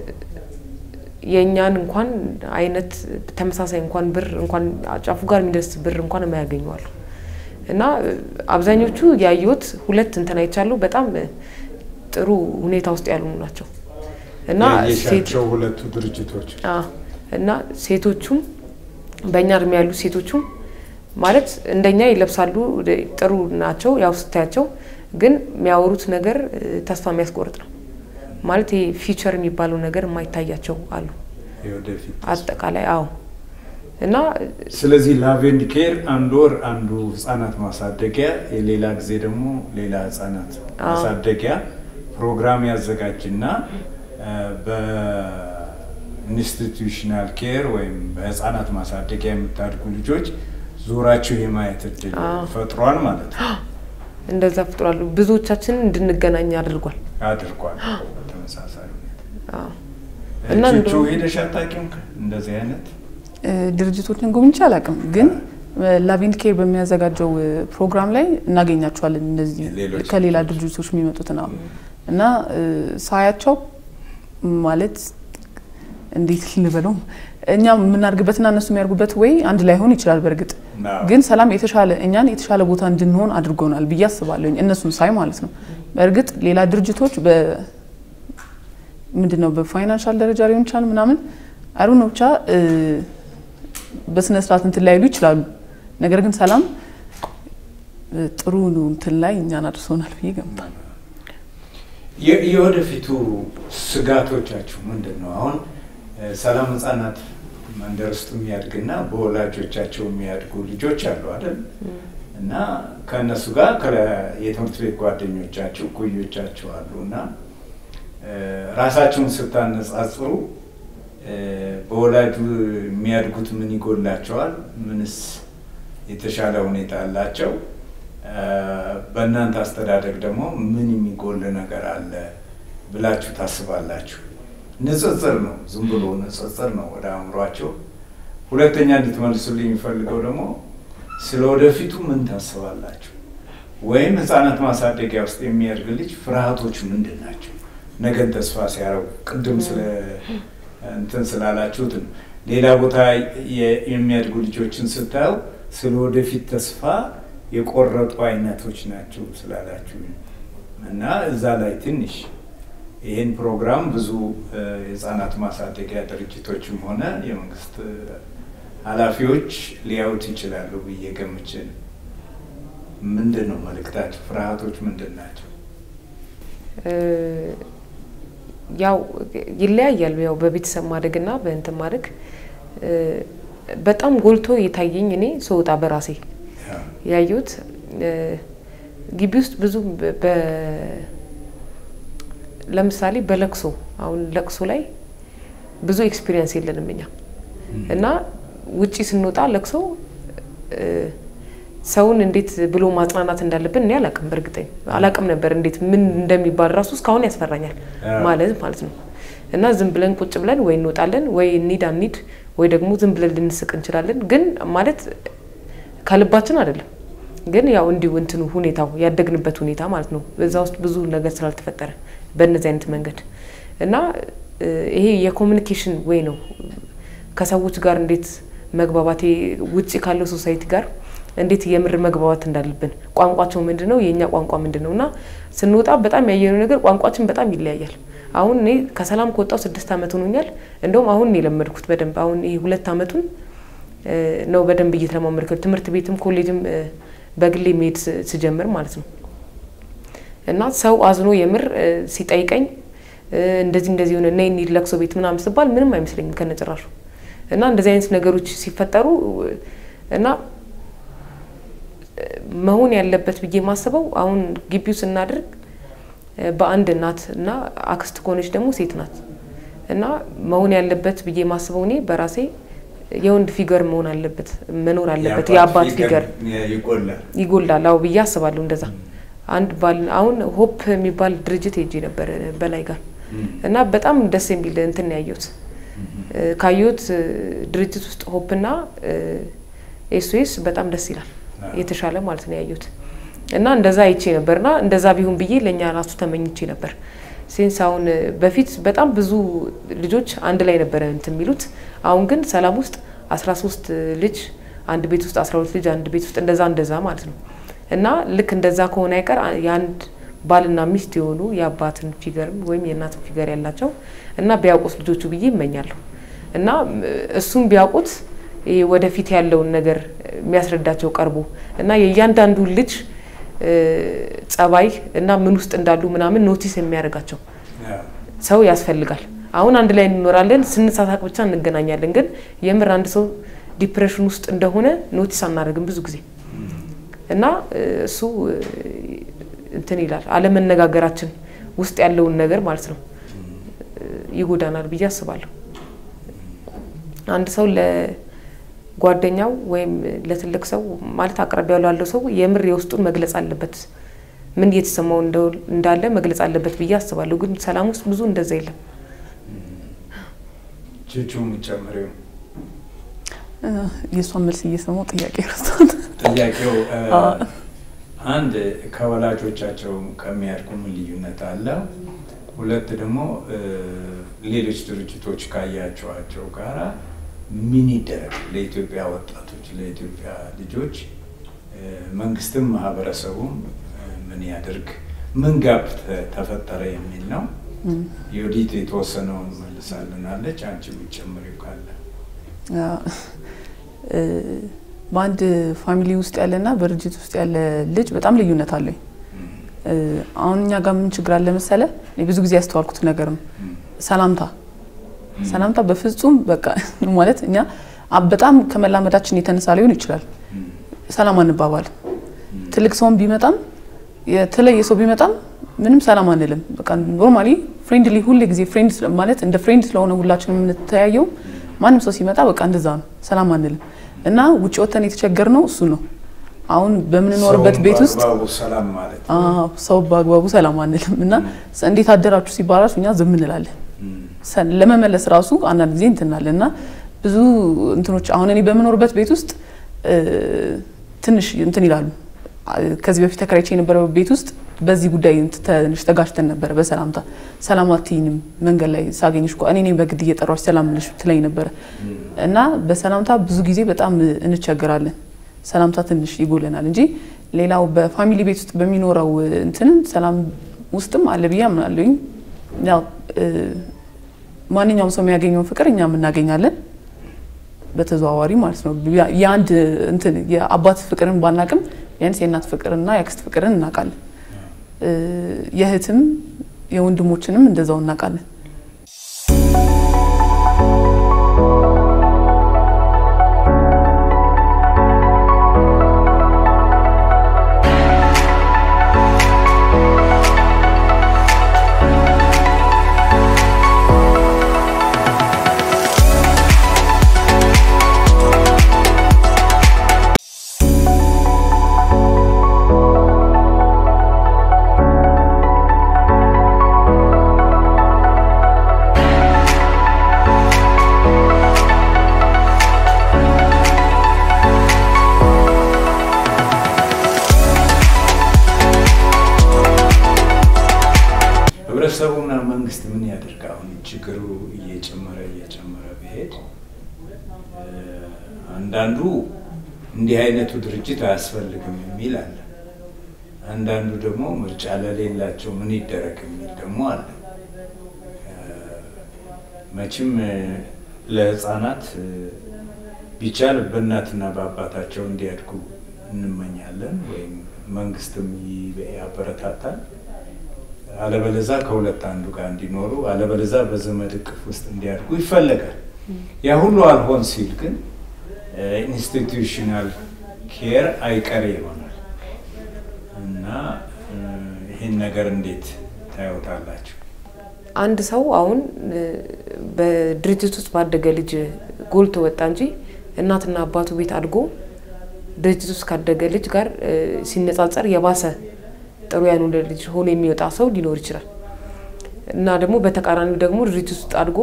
የእኛን እንኳን አይነት ተመሳሳይ እንኳን ብር እንኳን ጫፉ ጋር የሚደርስ ብር እንኳን የማያገኙ አሉ እና እ፣ አብዛኞቹ ያየሁት ሁለት እንትን አይቻለሁ። በጣም እ፣ ጥሩ ሁኔታ ውስጥ ያሉ ናቸው እና ሴት ያየሻቸው ሁለቱ ድርጅቶች አዎ እና ሴቶቹም በእኛ እድሜ ያሉ ሴቶቹም ማለት እንደኛ ይለብሳሉ፣ ጥሩ ናቸው። ያው ስታያቸው ግን የሚያወሩት ነገር እ፣ ተስፋ የሚያስቆርጥ ነው። ማለት ይሄ ፊቸር የሚባለው ነገር የማይታያቸው አሉ። የወደፊት አጠቃላይ አዎ እና ስለዚህ ላቬንድ ኬር አንድ ወር አንዱ ህጻናት ማሳደጊያ የሌላ ጊዜ ደግሞ ሌላ ህጻናት አዎ። ማሳደጊያ ፕሮግራም ያዘጋጅና እ፣ በኢንስቲትዩሽናል ኬር ወይም በህጻናት ማሳደጊያ የምታድጉ ልጆች ዞራችሁ የማየት እድል አዎ። ፈጥሯል ማለት ነው። እንደዛ ፍጥሯሉ ብዙዎቻችንን እንድንገናኝ አድርጓል። አድርጓል። ተመሳሳይ ሁኔታ አዎ እና ቹቹ እንደውም- ሄደሽ አታውቂም? እንደዚህ አይነት እ፣ ድርጅቶችን ጎብኝቼ አላውቅም፣ ግን ላቪንድ ኬር በሚያዘጋጀው እ፣ ፕሮግራም ላይ እናገኛቸዋለን። እነዚህ ሌሎች ከሌላ ድርጅቶች የሚመጡት ነው እና እ፣ ሳያቸው ማለት እንዴት ልበለው እኛ የምናድግበትና እነሱ የሚያድጉበት ወይ አንድ ላይሆን ይችላል። በእርግጥ አዎ። ግን ሰላም የተሻለ እኛን የተሻለ ቦታ እንድንሆን አድርጎናል ብዬ አስባለሁኝ። እነሱን ሳይ ማለት ነው። በእርግጥ ሌላ ድርጅቶች በ ምንድን ነው በፋይናንሻል ደረጃ ሊሆን ይችላል ምናምን አይሩ ነው ብቻ እ፣ በስነ ስርዓት እንትን ላይሉ ይችላሉ። ነገር ግን ሰላም እ፣ ጥሩ እንትን ላይ እኛን አድርሶናል ብዬ ገምታለሁ። የ- የወደፊቱ ስጋቶቻችሁ ምንድን ነው? አሁን እ፣ ሰላም ህጻናት መንደር ውስጥ የሚያድግና በወላጆቻቸው የሚያድጉ ልጆች አሉ አይደል? እና ከእነሱ ጋር ከለ- የትምህርት ቤት ጓደኞቻችሁ እኩዮቻችሁ አሉ እና እ፣ ራሳችሁን ስታነጻጽሩ እ፣ በወላጁ የሚያድጉት ምን ይጎላቸዋል? ምንስ የተሻለ ሁኔታ አላቸው? እ፣ በእናንተ አስተዳደግ ደግሞ ምን የሚጎል ነገር አለ ብላችሁ ታስባላችሁ? ንጽጽር ነው፣ ዝም ብሎ ንጽጽር ነው ወደ አእምሯቸው። ሁለተኛ እንድትመልሱልኝ የሚፈልገው ደግሞ ስለ ወደፊቱ ምን ታስባላችሁ? ወይም ህፃናት ማሳደጊያ ውስጥ የሚያድግ ልጅ ፍርሃቶቹ ምንድን ናቸው? ነገን ተስፋ ሲያረጉ ቅድም ስለ እንትን ስላላችሁት ነው። ሌላ ቦታ የ- የሚያድጉ ልጆችን ስታዩ ስለ ወደፊት ተስፋ የቆረጡ አይነቶች ናቸው ስላላችሁ እና እዛ ላይ ትንሽ ይህን ፕሮግራም ብዙ እ፣ የህፃናት ማሳደጊያ ድርጅቶችም ሆነ የመንግስት እ፣ ኃላፊዎች ሊያዩት ይችላሉ ብዬ ገምቼ ነው። ምንድን ነው መልእክታቸው? ፍርሃቶች ምንድን ናቸው? እ፣ ያው ይለያያል። ያው በቤተሰብ ማደግና በእንትን ማደግ እ፣ በጣም ጎልቶ የታየኝ እኔ ስወጣ በራሴ ያ፣ ያየሁት እ፣ ግቢ ውስጥ ብዙ በ- በ- ለምሳሌ በለቅሶ አሁን ለቅሶ ላይ ብዙ ኤክስፒሪየንስ የለንም እኛ እና ውጪ ስንወጣ ለቅሶ እ፣ ሰውን እንዴት ብሎ ማጽናናት እንዳለብን እኔ አላቅም። በእርግጠኝ አላቅም ነበር እንዴት ምን እንደሚባል ራሱ እስካሁን ያስፈራኛል አዎ። ማለት ማለት ነው። እና ዝም ብለን ቁጭ ብለን ወይ እንወጣለን ወይ እንሂድ አንሂድ ወይ ደግሞ ዝም ብለን ልንስቅ እንችላለን። ግን ማለት ከልባችን አይደለም። ግን ያው እንዲሁ እንትኑ ሁኔታው ያደግንበት ሁኔታ ማለት ነው። በዛ ውስጥ ብዙ ነገር ስላልተፈጠረ በእነዚህ አይነት መንገድ እና እ፣ ይሄ የኮሚኒኬሽን ወይ ነው ከሰዎች ጋር እንዴት መግባባት ውጭ ካለው ሶሳይቲ ጋር እንዴት የምር መግባባት እንዳለብን ቋንቋቸው ምንድን ነው፣ የእኛ ቋንቋ ምንድን ነው እና ስንወጣ በጣም ያየነው ነገር ቋንቋችን በጣም ይለያያል። አሁን እኔ ከሰላም ከወጣው ስድስት ዓመት ሆኖኛል። እንደውም አሁን ነው የለመድኩት በደንብ አሁን ይሄ ሁለት ዓመቱን እ፣ ነው በደንብ እየተለማመድኩት ትምህርት ቤትም ኮሌጅም እ፣ በግሌ መሄድ ስ- ስጀምር ማለት ነው። እና ሰው አዝኖ የምር ሲጠይቀኝ እንደዚህ እንደዚህ ሆነ ነይ እንሂድ ለቅሶ ቤት ምናምን ስባል ምንም አይመስለኝም ከነጭራሹ። እና እንደዚህ አይነት ነገሮች ሲፈጠሩ እና መሆን ያለበት ብዬ የማስበው አሁን ግቢው ስናደርግ በአንድ እናት እና አክስት ከሆነች ደግሞ ሴት ናት እና መሆን ያለበት ብዬ የማስበው እኔ በራሴ የወንድ ፊገር መሆን አለበት መኖር አለበት። የአባት ፊገር ይጎላል ይጎላል። አዎ ብዬ አስባለሁ እንደዛ አንድ ባል አሁን ሆፕ የሚባል ድርጅት ሄጄ ነበር በላይ ጋር እና በጣም ደስ የሚል እንትን ያየሁት ካየሁት ድርጅት ውስጥ ሆፕና ኤስኦኤስ በጣም ደስ ይላል። የተሻለ ማለት ነው ያየሁት እና እንደዛ አይቼ ነበርና እንደዛ ቢሆን ብዬ ለእኛ ራሱ ተመኝቼ ነበር። ሴንስ አሁን በፊት በጣም ብዙ ልጆች አንድ ላይ ነበረ እንትን የሚሉት አሁን ግን ሰላም ውስጥ አስራ ሶስት ልጅ አንድ ቤት ውስጥ አስራ ሁለት ልጅ አንድ ቤት ውስጥ እንደዛ እንደዛ ማለት ነው እና ልክ እንደዛ ከሆነ አይቀር የአንድ ባልና ሚስት የሆኑ የአባትን ፊገርም ወይም የእናትን ፊገር ያላቸው እና ቢያውቁት ልጆቹ ብዬ ይመኛለሁ እና እሱም ቢያውቁት ወደፊት ያለውን ነገር የሚያስረዳቸው ቀርቦ እና የእያንዳንዱ ልጅ ጸባይ እና ምን ውስጥ እንዳሉ ምናምን ኖቲስ የሚያደርጋቸው ሰው ያስፈልጋል። አሁን አንድ ላይ እንኖራለን፣ ስንሳሳቅ ብቻ እንገናኛለን። ግን የምር አንድ ሰው ዲፕሬሽን ውስጥ እንደሆነ ኖቲስ አናደርግም ብዙ ጊዜ እና እሱ እንትን ይላል አለመነጋገራችን ውስጥ ያለውን ነገር ማለት ነው ይጎዳናል ብዬ አስባለሁ። አንድ ሰው ለጓደኛው ወይም ለትልቅ ሰው ማለት አቅራቢያው ላለው ሰው የምር የውስጡን መግለጽ አለበት። ምን እየተሰማው እንዳለ መግለጽ አለበት ብዬ አስባለሁ። ግን ሰላም ውስጥ ብዙ እንደዛ የለም። ቹቹ የምጨምሪው የእሷን መልስ እየሰማው ጥያቄ ረስታት ጥያቄው አንድ ከወላጆቻቸው ከሚያድጉ ምን ልዩነት አለ? ሁለት ደግሞ ሌሎች ድርጅቶች ካያቸዋቸው ጋራ ምን ይደረግ ለኢትዮጵያ ወጣቶች ለኢትዮጵያ ልጆች መንግስትም ማህበረሰቡም ምን ያድርግ ምን ጋፕ ተፈጠረ የሚል ነው። የወዲት የተወሰነውን መልሳልናለች። አንቺ ብትጨምሪው ካለ በአንድ ፋሚሊ ውስጥ ያለና በድርጅት ውስጥ ያለ ልጅ በጣም ልዩነት አለኝ። አሁን እኛ ጋር ምን ችግር አለ መሰለ፣ ብዙ ጊዜ ያስተዋልኩት ነገር ነው ሰላምታ ሰላምታ በፍጹም በቃ ማለት እኛ በጣም ከመላመዳችን የተነሳ ሊሆን ይችላል። ሰላም አንባባል። ትልቅ ሰውን ቢመጣም የተለየ ሰው ቢመጣም ምንም ሰላም አንልም። በቃ ኖርማሊ ፍሬንድሊ ሁሌ ጊዜ ፍሬንድ ማለት እንደ ፍሬንድ ስለሆነ ሁላችንም የምንተያየው ማንም ሰው ሲመጣ በቃ እንደዛ ነው፣ ሰላም አንልም። እና ውጭ ወተን የተቸገር ነው እሱ ነው። አሁን በምንኖርበት ቤት ውስጥ ሰላም ማለት ሰው በአግባቡ ሰላም አንልም እና እንዴት አደራችሁ ሲባላችሁ እኛ ዝም እንላለን። ለመመለስ ራሱ አንዳንድ ጊዜ እንትናለን እና ብዙ እንትኖች አሁን እኔ በምኖርበት ቤት ውስጥ ትንሽ እንትን ይላሉ። ከዚህ በፊት ተከራይቼ የነበረው ቤት ውስጥ በዚህ ጉዳይ ትንሽ ተጋጭተን ነበረ። በሰላምታ ሰላም አትይኝም መንገድ ላይ ሳገኝሽ እኮ እኔ በግድ እየጠራሽ ሰላም ልሽ ትለኝ ነበረ እና በሰላምታ ብዙ ጊዜ በጣም እንቸገራለን። ሰላምታ ትንሽ ይጎለናል እንጂ ሌላው በፋሚሊ ቤት ውስጥ በሚኖረው እንትን ሰላም ውስጥም አለ ብዬ አምናለሁኝ። ያው ማንኛውም ሰው የሚያገኘውን ፍቅር እኛም እናገኛለን በተዘዋዋሪ ማለት ነው። የአንድ እንትን የአባት ፍቅርን ባናቅም ቢያንስ የእናት ፍቅርና የአክስት ፍቅርን እናውቃለን። የእህትም የወንድሞችንም እንደዛው እናውቃለን። ህብረተሰቡና መንግስት ምን ያደርግ? አሁን ችግሩ እየጨመረ እየጨመረ ቢሄድ አንዳንዱ እንዲህ አይነቱ ድርጅት አያስፈልግም የሚል አለ። አንዳንዱ ደግሞ ምርጫ ለሌላቸው ምን ይደረግ የሚል ደግሞ አለ። መቼም ለህፃናት ቢቻል በእናትና በአባታቸው እንዲያድጉ እንመኛለን፣ ወይም መንግስትም ያበረታታል። አለበለዛ ከሁለት አንዱ ጋር እንዲኖሩ አለበለዛ በዘመድ እቅፍ ውስጥ እንዲያድጉ ይፈለጋል። ያ ሁሉ አልሆን ሲል ግን ኢንስቲትዩሽናል ኬር አይቀሬ ይሆናል እና ይህን ነገር እንዴት ታዩታላችሁ? አንድ ሰው አሁን በድርጅት ውስጥ ባደገ ልጅ ጎልቶ ወጣ እንጂ እናትና አባቱ ቤት አድጎ ድርጅት ውስጥ ካደገ ልጅ ጋር ሲነጻጸር የባሰ ጥሩ ያልሆነ ልጅ ሆኖ የሚወጣ ሰው ሊኖር ይችላል እና ደግሞ በተቃራኒው ደግሞ ድርጅት ውስጥ አድጎ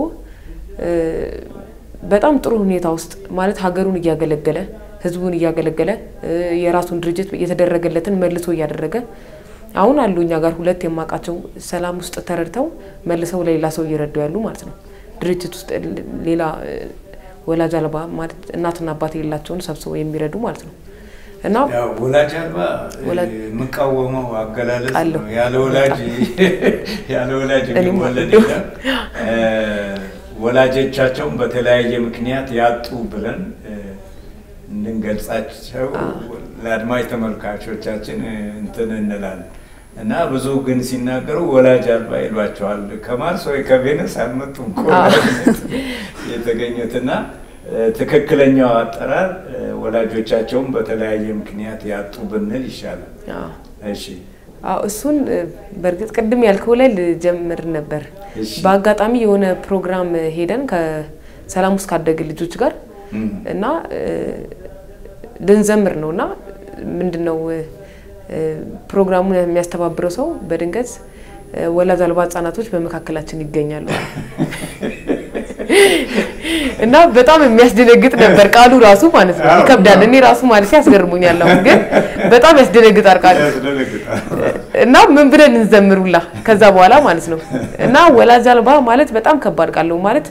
በጣም ጥሩ ሁኔታ ውስጥ ማለት ሀገሩን እያገለገለ ሕዝቡን እያገለገለ የራሱን ድርጅት የተደረገለትን መልሶ እያደረገ አሁን አሉ እኛ ጋር ሁለት የማውቃቸው ሰላም ውስጥ ተረድተው መልሰው ለሌላ ሰው እየረዱ ያሉ ማለት ነው። ድርጅት ውስጥ ሌላ ወላጅ አልባ ማለት እናትና አባት የሌላቸውን ሰብስበው የሚረዱ ማለት ነው። እና ወላጅ አልባ የምቃወመው አገላለጽ ነው። ያለ ወላጅ ያለ ወላጅ የሚወለድ የለም። ወላጆቻቸውን በተለያየ ምክንያት ያጡ ብለን እንድንገልጻቸው ለአድማጭ ተመልካቾቻችን እንትን እንላለን እና ብዙ ግን ሲናገሩ ወላጅ አልባ ይሏቸዋል። ከማርስ ወይ ከቬነስ አልመጡም የተገኙትና ትክክለኛው አጠራር ወላጆቻቸውን በተለያየ ምክንያት ያጡ ብንል ይሻላል። እሺ እሱን በእርግጥ ቅድም ያልከው ላይ ልጀምር ነበር። በአጋጣሚ የሆነ ፕሮግራም ሄደን ከሰላም ውስጥ ካደገ ልጆች ጋር እና ልንዘምር ነው እና ምንድን ነው ፕሮግራሙን የሚያስተባብረው ሰው በድንገት ወላጅ አልባ ሕጻናቶች በመካከላችን ይገኛሉ እና በጣም የሚያስደነግጥ ነበር ቃሉ ራሱ ማለት ነው። ይከብዳል። እኔ ራሱ ማለት ያስገርሙኛል። አሁን ግን በጣም ያስደነግጣል ቃሉ እና ምን ብለን እንዘምሩላ ከዛ በኋላ ማለት ነው እና ወላጅ አልባ ማለት በጣም ከባድ ቃል ነው ማለት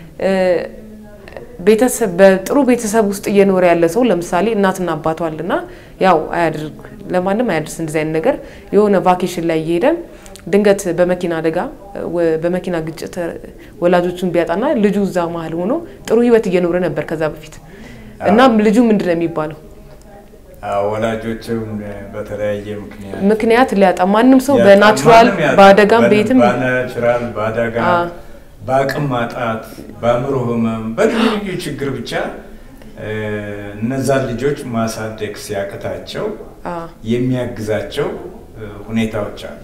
ቤተሰብ በጥሩ ቤተሰብ ውስጥ እየኖረ ያለ ሰው ለምሳሌ እናትና አባቱ አለና ያው አያድርግ ለማንም አያድርስ እንደዚህ አይነት ነገር የሆነ ቫኬሽን ላይ እየሄደ ድንገት በመኪና አደጋ በመኪና ግጭት ወላጆቹን ቢያጣና ልጁ እዛ መሀል ሆኖ ጥሩ ህይወት እየኖረ ነበር ከዛ በፊት እና ልጁ ምንድን ነው የሚባለው? ወላጆችም በተለያየ ምክንያት ምክንያት ሊያጣ ማንም ሰው በናቹራል በአደጋም ቤትም በናቹራል በአደጋ በአቅም ማጣት በአእምሮ ህመም በልዩ ልዩ ችግር ብቻ እነዛን ልጆች ማሳደግ ሲያቅታቸው የሚያግዛቸው ሁኔታዎች አሉ።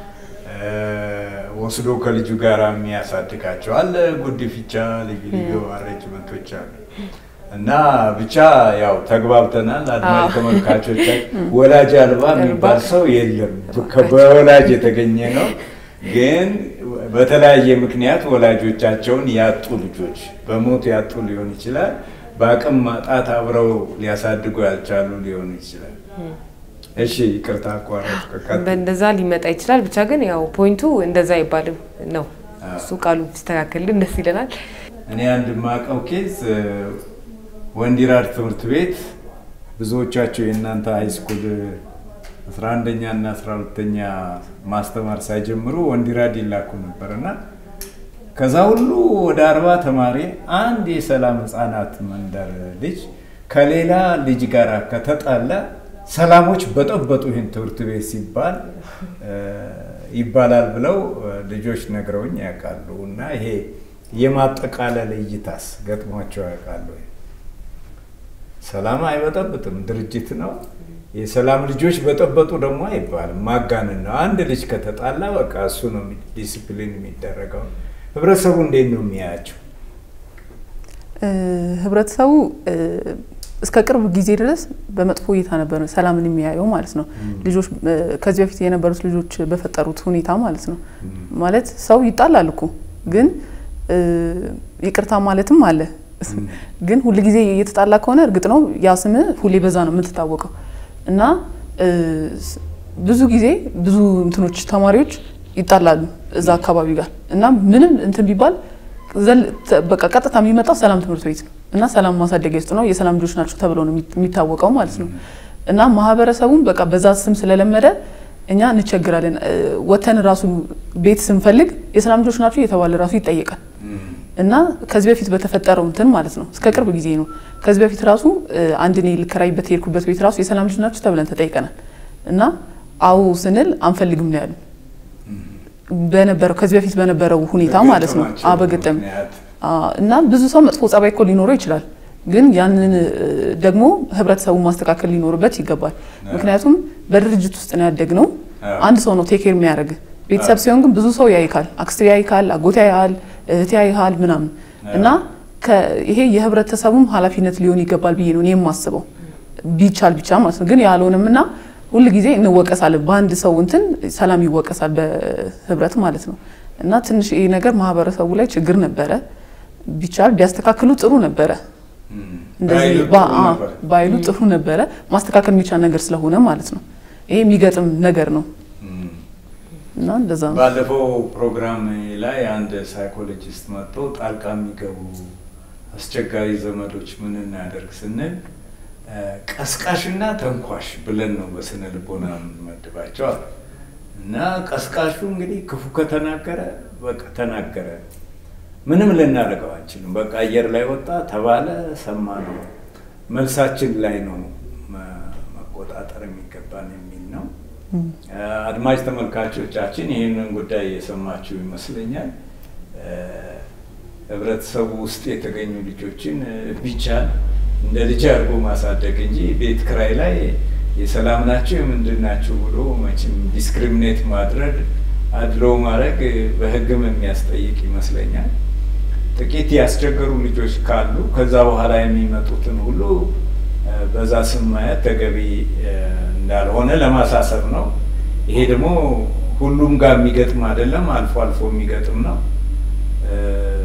ወስዶ ከልጁ ጋር የሚያሳድጋቸው አለ። ጉድፍቻ፣ ልዩ ልዩ አሬንጅመንቶች አሉ እና ብቻ ያው ተግባብተናል። አድማጭ ተመልካቾች ወላጅ አልባ የሚባል ሰው የለም፣ በወላጅ የተገኘ ነው ግን በተለያየ ምክንያት ወላጆቻቸውን ያጡ ልጆች በሞት ያጡ ሊሆን ይችላል። በአቅም ማጣት አብረው ሊያሳድጉ ያልቻሉ ሊሆኑ ይችላል። እሺ ይቅርታ አቋረጥ። በእንደዛ ሊመጣ ይችላል። ብቻ ግን ያው ፖይንቱ እንደዛ አይባልም ነው። እሱ ቃሉ ቢስተካከልልን ደስ ይለናል። እኔ አንድ ማቀው ኬዝ ወንዲራድ ትምህርት ቤት ብዙዎቻቸው የእናንተ ሃይስኩል አስራ አንደኛ እና አስራ ሁለተኛ ማስተማር ሳይጀምሩ ወንዲራድ ይላኩ ነበር እና ከዛ ሁሉ ወደ አርባ ተማሪ አንድ የሰላም ህጻናት መንደር ልጅ ከሌላ ልጅ ጋር ከተጣላ ሰላሞች በጠበጡ ይህን ትምህርት ቤት ሲባል ይባላል ብለው ልጆች ነግረውኝ ያውቃሉ። እና ይሄ የማጠቃለል እይታስ ገጥሟቸው ያውቃሉ? ሰላም አይበጠብጥም፣ ድርጅት ነው። የሰላም ልጆች በጠበጡ ደግሞ አይባልም፣ ማጋነን ነው። አንድ ልጅ ከተጣላ በቃ እሱ ነው ዲሲፕሊን የሚደረገው። ህብረተሰቡ እንዴት ነው የሚያያቸው? ህብረተሰቡ እስከ ቅርብ ጊዜ ድረስ በመጥፎ እይታ ነበር ሰላምን የሚያየው ማለት ነው። ልጆች ከዚህ በፊት የነበሩት ልጆች በፈጠሩት ሁኔታ ማለት ነው። ማለት ሰው ይጣላል እኮ ግን ይቅርታ ማለትም አለ። ግን ሁል ጊዜ እየተጣላ ከሆነ እርግጥ ነው ያ ስም ሁሌ በዛ ነው የምትታወቀው እና ብዙ ጊዜ ብዙ እንትኖች ተማሪዎች ይጣላሉ እዛ አካባቢ ጋር እና ምንም እንትን ቢባል በቃ ቀጥታ የሚመጣው ሰላም ትምህርት ቤት ነው እና ሰላም ማሳደጊያ ውስጥ ነው የሰላም ልጆች ናቸው ተብሎ ነው የሚታወቀው ማለት ነው። እና ማህበረሰቡም በቃ በዛ ስም ስለለመደ እኛ እንቸግራለን። ወተን ራሱ ቤት ስንፈልግ የሰላም ልጆች ናቸው እየተባለ ራሱ ይጠየቃል። እና ከዚህ በፊት በተፈጠረው እንትን ማለት ነው እስከ ቅርብ ጊዜ ነው። ከዚህ በፊት ራሱ አንድ እኔ ልከራይበት የሄድኩበት ቤት ራሱ የሰላም ልጆች ናቸው ተብለን ተጠይቀናል። እና አዎ ስንል አንፈልግም ነው ያሉ። በነበረው ከዚህ በፊት በነበረው ሁኔታ ማለት ነው በገጠማቸው አዎ፣ በገጠም ምክንያት አዎ፣ እና ብዙ ሰው መጥፎ ጸባይ እኮ ሊኖረው ይችላል። ግን ያንን እ፣ ደግሞ ህብረተሰቡ ማስተካከል ሊኖርበት ይገባል። ምክንያቱም በድርጅት ውስጥ ነው ያደግነው። አዎ። አንድ ሰው ነው ቴኬር የሚያደርግ። ቤተሰብ ሲሆን ግን ብዙ ሰው ያይካል፣ አክስት ያይካል፣ አጎት ያይሃል፣ እህት ያይሃል ምናምን እና ከ- ይሄ የህብረተሰቡም ኃላፊነት ሊሆን ይገባል ብዬ ነው እኔ የማስበው ቢቻል ብቻ ማለት ነው። ግን ያልሆነም እና ሁል ጊዜ እንወቀሳለን። በአንድ ሰው እንትን ሰላም ይወቀሳል በህብረት ማለት ነው። እና ትንሽ ይሄ ነገር ማህበረሰቡ ላይ ችግር ነበረ። ቢቻል ቢያስተካክሉ ጥሩ ነበረ። እም፣ እንደዚህ ባይሉ ባ- ጥሩ አ- ነበር። ባይሉ ጥሩ ነበረ። ማስተካከል የሚቻል ነገር ስለሆነ ማለት ነው። ይሄ የሚገጥም ነገር ነው እም። እና እንደዛ ነው። ባለፈው ፕሮግራም ላይ አንድ ሳይኮሎጂስት መጥቶ ጣልቃ የሚገቡ አስቸጋሪ ዘመዶች ምን እናደርግ ስንል እ፣ ቀስቃሽና ተንኳሽ ብለን ነው በስነ ልቦና የምንመድባቸው አለ። እና ቀስቃሹ እንግዲህ ክፉ ከተናገረ በቃ ተናገረ፣ ምንም ልናደርገው አንችልም። በቃ አየር ላይ ወጣ ተባለ፣ ሰማ ነው መልሳችን ላይ ነው መ- መቆጣጠር የሚገባን የሚል ነው። አድማጭ ተመልካቾቻችን ይህንን ጉዳይ የሰማችሁ ይመስለኛል። እ፣ ህብረተሰቡ ውስጥ የተገኙ ልጆችን እ፣ ቢቻል እንደ ልጅ አድርጎ ማሳደግ እንጂ ቤት ክራይ ላይ የሰላም ናቸው የምንድን ናቸው ብሎ መቼም ዲስክሪሚኔት ማድረግ አድሎ ማድረግ እ፣ በህግም የሚያስጠይቅ ይመስለኛል። ጥቂት ያስቸገሩ ልጆች ካሉ ከዛ በኋላ የሚመጡትን ሁሉ እ፣ በዛ ስም ማየት ተገቢ እ፣ እንዳልሆነ ለማሳሰብ ነው። ይሄ ደግሞ ሁሉም ጋር የሚገጥም አይደለም፣ አልፎ አልፎ የሚገጥም ነው። እ፣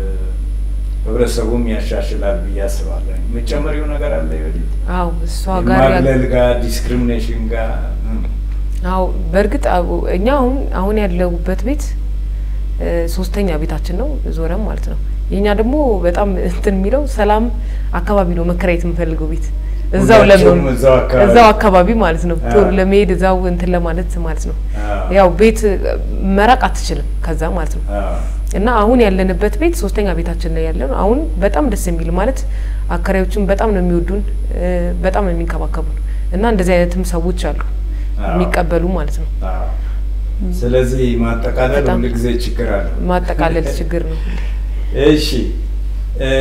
ህብረተሰቡም ያሻሽላል ብዬ አስባለሁ። የምጨመሪው ነገር አለ ይወዲህ አዎ እሷ ጋር ያለ ማግለል ጋር ዲስክሪሚኔሽን ጋር እ፣ አዎ በእርግጥ አዎ፣ እኛ አሁን አሁን ያለሁበት ቤት እ፣ ሶስተኛ ቤታችን ነው ዞረም ማለት ነው። የኛ ደግሞ በጣም እንትን የሚለው ሰላም አካባቢ ነው መከራየት የምፈልገው ቤት እዛው ሁላችሁም ለምን እዛው አካባቢ እዛው አካባቢ ማለት ነው ቶሎ አዎ። ለመሄድ እዛው እንትን ለማለት ማለት ነው። አዎ። ያው ቤት መራቅ አትችልም ከዛ ማለት ነው። አዎ። እና አሁን ያለንበት ቤት ሶስተኛ ቤታችን ላይ ያለ ነው። አሁን በጣም ደስ የሚል ማለት አከራዮችን በጣም ነው የሚወዱን እ፣ በጣም ነው የሚንከባከቡን እና እንደዚህ አይነትም ሰዎች አሉ አዎ። የሚቀበሉ ማለት ነው። አዎ። ስለዚህ ማጠቃለል በጣም ሁልጊዜ ችግር አለው። ማጠቃለል ችግር ነው። እሺ እ፣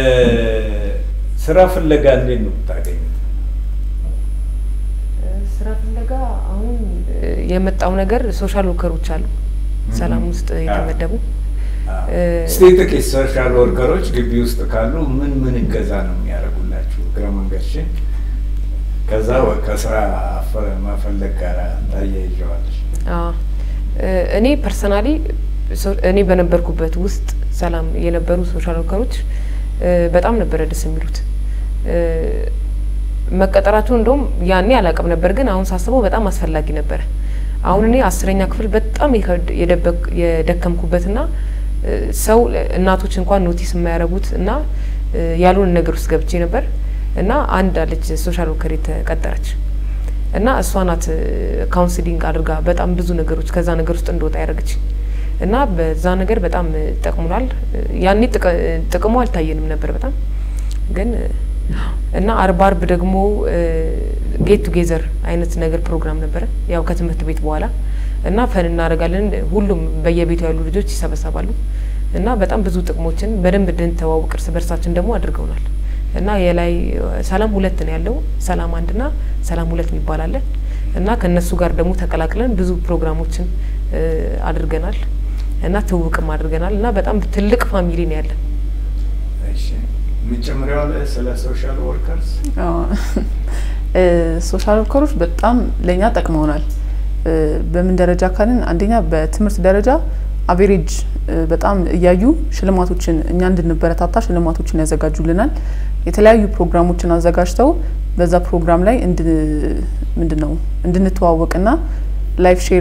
ስራ ፍለጋ እንዴት ነው የምታገኙት? ስራ ፍለጋ አሁን የመጣው ነገር ሶሻል ወርከሮች አሉ ሰላም ውስጥ የተመደቡ አዎ። እ፣ እስቲ ጥቂት ሶሻል ወርከሮች ግቢ ውስጥ ካሉ ምን ምን እገዛ ነው የሚያደርጉላችሁ? እግረ መንገድሽን ከዛ ወ- ከስራ አፈ- መፈለግ ጋር ታያይዘዋለሽ። አዎ። እ፣ እኔ ፐርሰናሊ እኔ በነበርኩበት ውስጥ ሰላም የነበሩ ሶሻል ወርከሮች እ፣ በጣም ነበረ ደስ የሚሉት እ፣ መቀጠራቸው እንደውም ያኔ አላውቅም ነበር፣ ግን አሁን ሳስበው በጣም አስፈላጊ ነበረ። አሁን እኔ አስረኛ ክፍል በጣም የከብድ- የደበቅ- የደከምኩበትና እ፣ ሰው እናቶች እንኳን ኖቲስ የማያደርጉት እና እ፣ ያልሆነ ነገር ውስጥ ገብቼ ነበር እና አንድ አለች ሶሻል ወርከር የተቀጠረች እና እሷ ናት ካውንስሊንግ አድርጋ በጣም ብዙ ነገሮች ከዛ ነገር ውስጥ እንደወጣ ያደረገች እና በዛ ነገር በጣም ጠቅሙናል። ያኔ ጥቅ- ጥቅሙ አልታየንም ነበር በጣም ግን እና አርብ አርብ ደግሞ ጌት ቱጌዘር አይነት ነገር ፕሮግራም ነበረ ያው ከትምህርት ቤት በኋላ እና ፈን እናደርጋለን። ሁሉም በየቤቱ ያሉ ልጆች ይሰበሰባሉ እና በጣም ብዙ ጥቅሞችን በደንብ እንድንተዋወቅ እርስ በርሳችን ደግሞ አድርገውናል። እና የላይ ሰላም ሁለት ነው ያለው ሰላም አንድና ሰላም ሁለት የሚባል አለ እና ከእነሱ ጋር ደግሞ ተቀላቅለን ብዙ ፕሮግራሞችን እ፣ አድርገናል እና ትውውቅም አድርገናል እና በጣም ትልቅ ፋሚሊ ነው ያለን። እሺ የምጨምሪው አለ ስለ ሶሻል ወርከርስ? ሶሻል ወርከሮች በጣም ለእኛ ጠቅመውናል። እ፣ በምን ደረጃ ካልን አንደኛ በትምህርት ደረጃ አቬሬጅ በጣም እያዩ ሽልማቶችን እኛ እንድንበረታታ ሽልማቶችን ያዘጋጁልናል። የተለያዩ ፕሮግራሞችን አዘጋጅተው በዛ ፕሮግራም ላይ ምንድን ነው እንድንተዋወቅና ላይፍ ሼር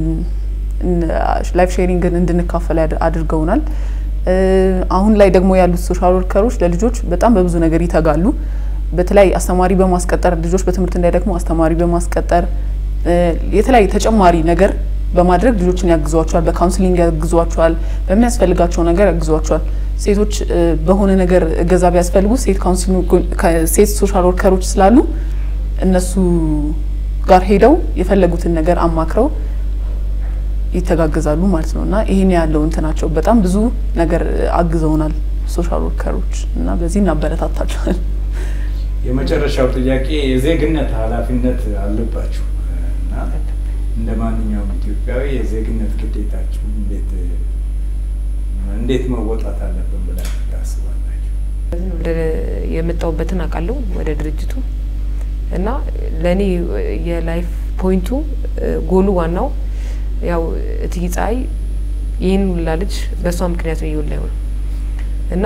ላይፍ ሼሪንግን እንድንካፈል ያድ- አድርገውናል። እ፣ አሁን ላይ ደግሞ ያሉት ሶሻል ወርከሮች ለልጆች በጣም በብዙ ነገር ይተጋሉ። በተለይ አስተማሪ በማስቀጠር ልጆች በትምህርት እንዳይደክሙ አስተማሪ በማስቀጠር እ፣ የተለያዩ ተጨማሪ ነገር በማድረግ ልጆችን ያግዟቸዋል። በካውንስሊንግ ያግዟቸዋል። በሚያስፈልጋቸው ነገር ያግዟቸዋል። ሴቶች እ፣ በሆነ ነገር እገዛ ቢያስፈልጉ ሴት ካውንስሊንግ ሴት ሶሻል ወርከሮች ስላሉ እነሱ ጋር ሄደው የፈለጉትን ነገር አማክረው ይተጋገዛሉ ማለት ነው እና ይህን ያለው እንትናቸው በጣም ብዙ ነገር አግዘውናል ሶሻል ወርከሮች እና በዚህ እናበረታታቸዋል። የመጨረሻው ጥያቄ የዜግነት ኃላፊነት አለባችሁ እና እንደ ማንኛውም ኢትዮጵያዊ የዜግነት ግዴታችሁ እንዴት እንዴት መወጣት አለብን ብላችሁ ታስባላችሁ? ወደ የመጣሁበትን አውቃለሁ ወደ ድርጅቱ እና ለእኔ የላይፍ ፖይንቱ ጎሉ ዋናው ያው እትዬ ፀሐይ ይህን ሁላ ልጅ በእሷ ምክንያት ነው ይውላ ይሆነ እና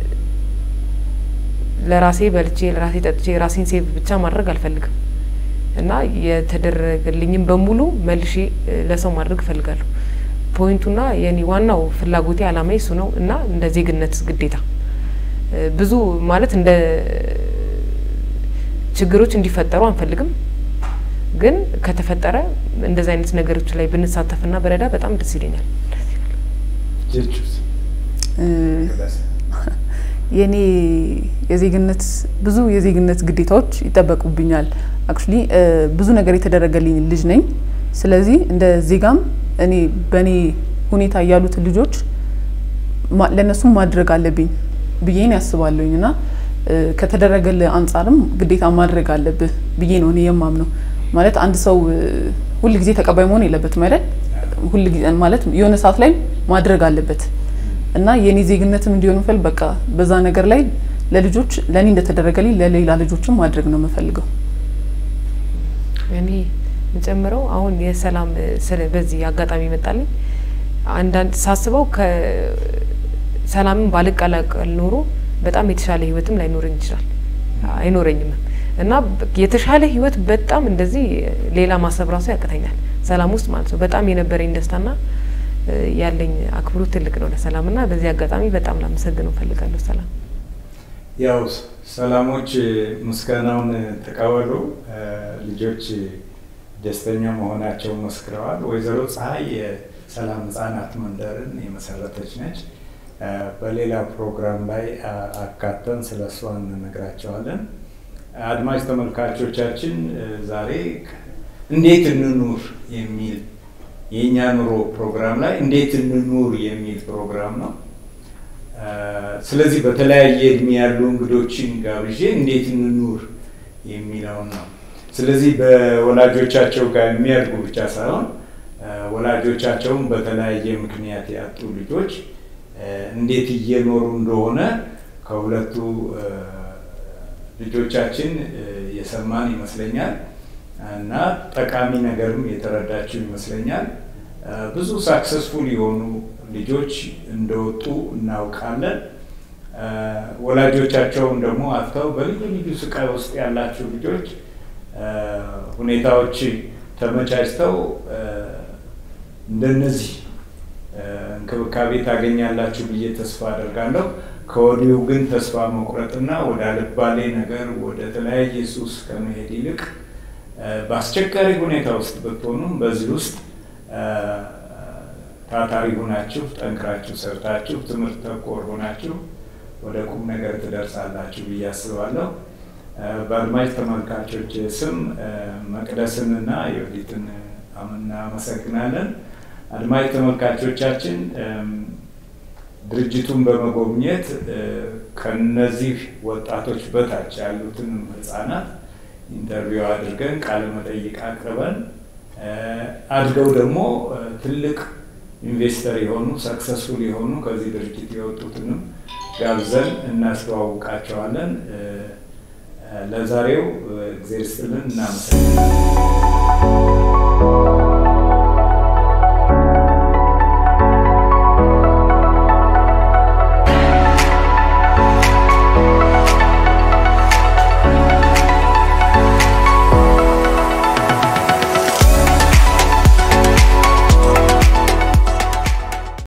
ለራሴ በልቼ ለራሴ ጠጥቼ ራሴን ሴቭ ብቻ ማድረግ አልፈልግም እና የተደረገልኝም በሙሉ መልሼ ለሰው ማድረግ እፈልጋለሁ። ፖይንቱና የኔ ዋናው ፍላጎቴ አላማዬ እሱ ነው እና እንደ ዜግነት ግዴታ ብዙ ማለት እንደ ችግሮች እንዲፈጠሩ አንፈልግም፣ ግን ከተፈጠረ እንደዚህ አይነት ነገሮች ላይ ብንሳተፍና በረዳ በጣም ደስ ይለኛል። ጀቹስ የኔ የዜግነት ብዙ የዜግነት ግዴታዎች ይጠበቁብኛል። አክቹሊ ብዙ ነገር የተደረገልኝ ልጅ ነኝ። ስለዚህ እንደ ዜጋም እኔ በእኔ ሁኔታ ያሉትን ልጆች ለእነሱም ማድረግ አለብኝ ብዬ ነው ያስባለሁኝ እና ከተደረገልህ አንጻርም ግዴታ ማድረግ አለብህ ብዬ ነው እኔ የማምነው። ማለት አንድ ሰው ሁል ጊዜ ተቀባይ መሆን የለበትም አይደል? ሁል ጊዜ ማለት የሆነ ሰዓት ላይ ማድረግ አለበት እና የኔ ዜግነትም እንዲሆን ምፈል በቃ በዛ ነገር ላይ ለልጆች ለእኔ እንደተደረገልኝ ለሌላ ልጆችም ማድረግ ነው የምፈልገው። እኔ የምጨምረው አሁን የሰላም በዚህ አጋጣሚ ይመጣልኝ አንዳንድ ሳስበው ከሰላምን ባልቀላቀል ኖሮ በጣም የተሻለ ህይወትም ላይኖረኝ ይችላል አይኖረኝም እና የተሻለ ህይወት በጣም እንደዚህ ሌላ ማሰብ ራሱ ያቅተኛል ሰላም ውስጥ ማለት ነው። በጣም የነበረኝ ደስታና ያለኝ አክብሮት ትልቅ ነው ለሰላም እና በዚህ አጋጣሚ በጣም ላመሰግነው እፈልጋለሁ። ሰላም ያው ሰላሞች ምስጋናውን ተቀበሉ። ልጆች ደስተኛ መሆናቸው መስክረዋል። ወይዘሮ ፀሐይ የሰላም ህጻናት መንደርን የመሰረተች ነች። በሌላ ፕሮግራም ላይ አካተን ስለ እሷ እንነግራቸዋለን። አድማጭ ተመልካቾቻችን ዛሬ እንዴት እንኑር የሚል የእኛ ኑሮ ፕሮግራም ላይ እንዴት እንኑር የሚል ፕሮግራም ነው። ስለዚህ በተለያየ እድሜ ያሉ እንግዶችን ጋብዤ እንዴት እንኑር የሚለውን ነው። ስለዚህ በወላጆቻቸው ጋር የሚያድጉ ብቻ ሳይሆን ወላጆቻቸውን በተለያየ ምክንያት ያጡ ልጆች እንዴት እየኖሩ እንደሆነ ከሁለቱ ልጆቻችን የሰማን ይመስለኛል እና ጠቃሚ ነገርም የተረዳችው ይመስለኛል። ብዙ ሳክሰስፉል የሆኑ ልጆች እንደወጡ እናውቃለን። ወላጆቻቸውን ደግሞ አጥተው በልዩ ልዩ ስቃይ ውስጥ ያላችሁ ልጆች ሁኔታዎች ተመቻችተው እንደነዚህ እንክብካቤ ታገኛላችሁ ብዬ ተስፋ አደርጋለሁ። ከወዲሁ ግን ተስፋ መቁረጥና ወደ አልባሌ ነገር ወደ ተለያየ ሱስ ከመሄድ ይልቅ በአስቸጋሪ ሁኔታ ውስጥ ብትሆኑም በዚህ ውስጥ ታታሪ ሆናችሁ ጠንክራችሁ ሰርታችሁ ትምህርት ተኮር ሆናችሁ ወደ ቁም ነገር ትደርሳላችሁ ብዬ አስባለሁ። በአድማጭ ተመልካቾች ስም መቅደስንና የወዲትን እናመሰግናለን። አድማጭ ተመልካቾቻችን ድርጅቱን በመጎብኘት ከነዚህ ወጣቶች በታች ያሉትንም ህጻናት ኢንተርቪው አድርገን ቃለ መጠይቅ አቅርበን አድገው ደግሞ ትልቅ ኢንቨስተር የሆኑ ሰክሰስፉል የሆኑ ከዚህ ድርጅት የወጡትንም ጋብዘን እናስተዋውቃቸዋለን። ለዛሬው እግዜር ይስጥልን፣ እናመሰግናለን።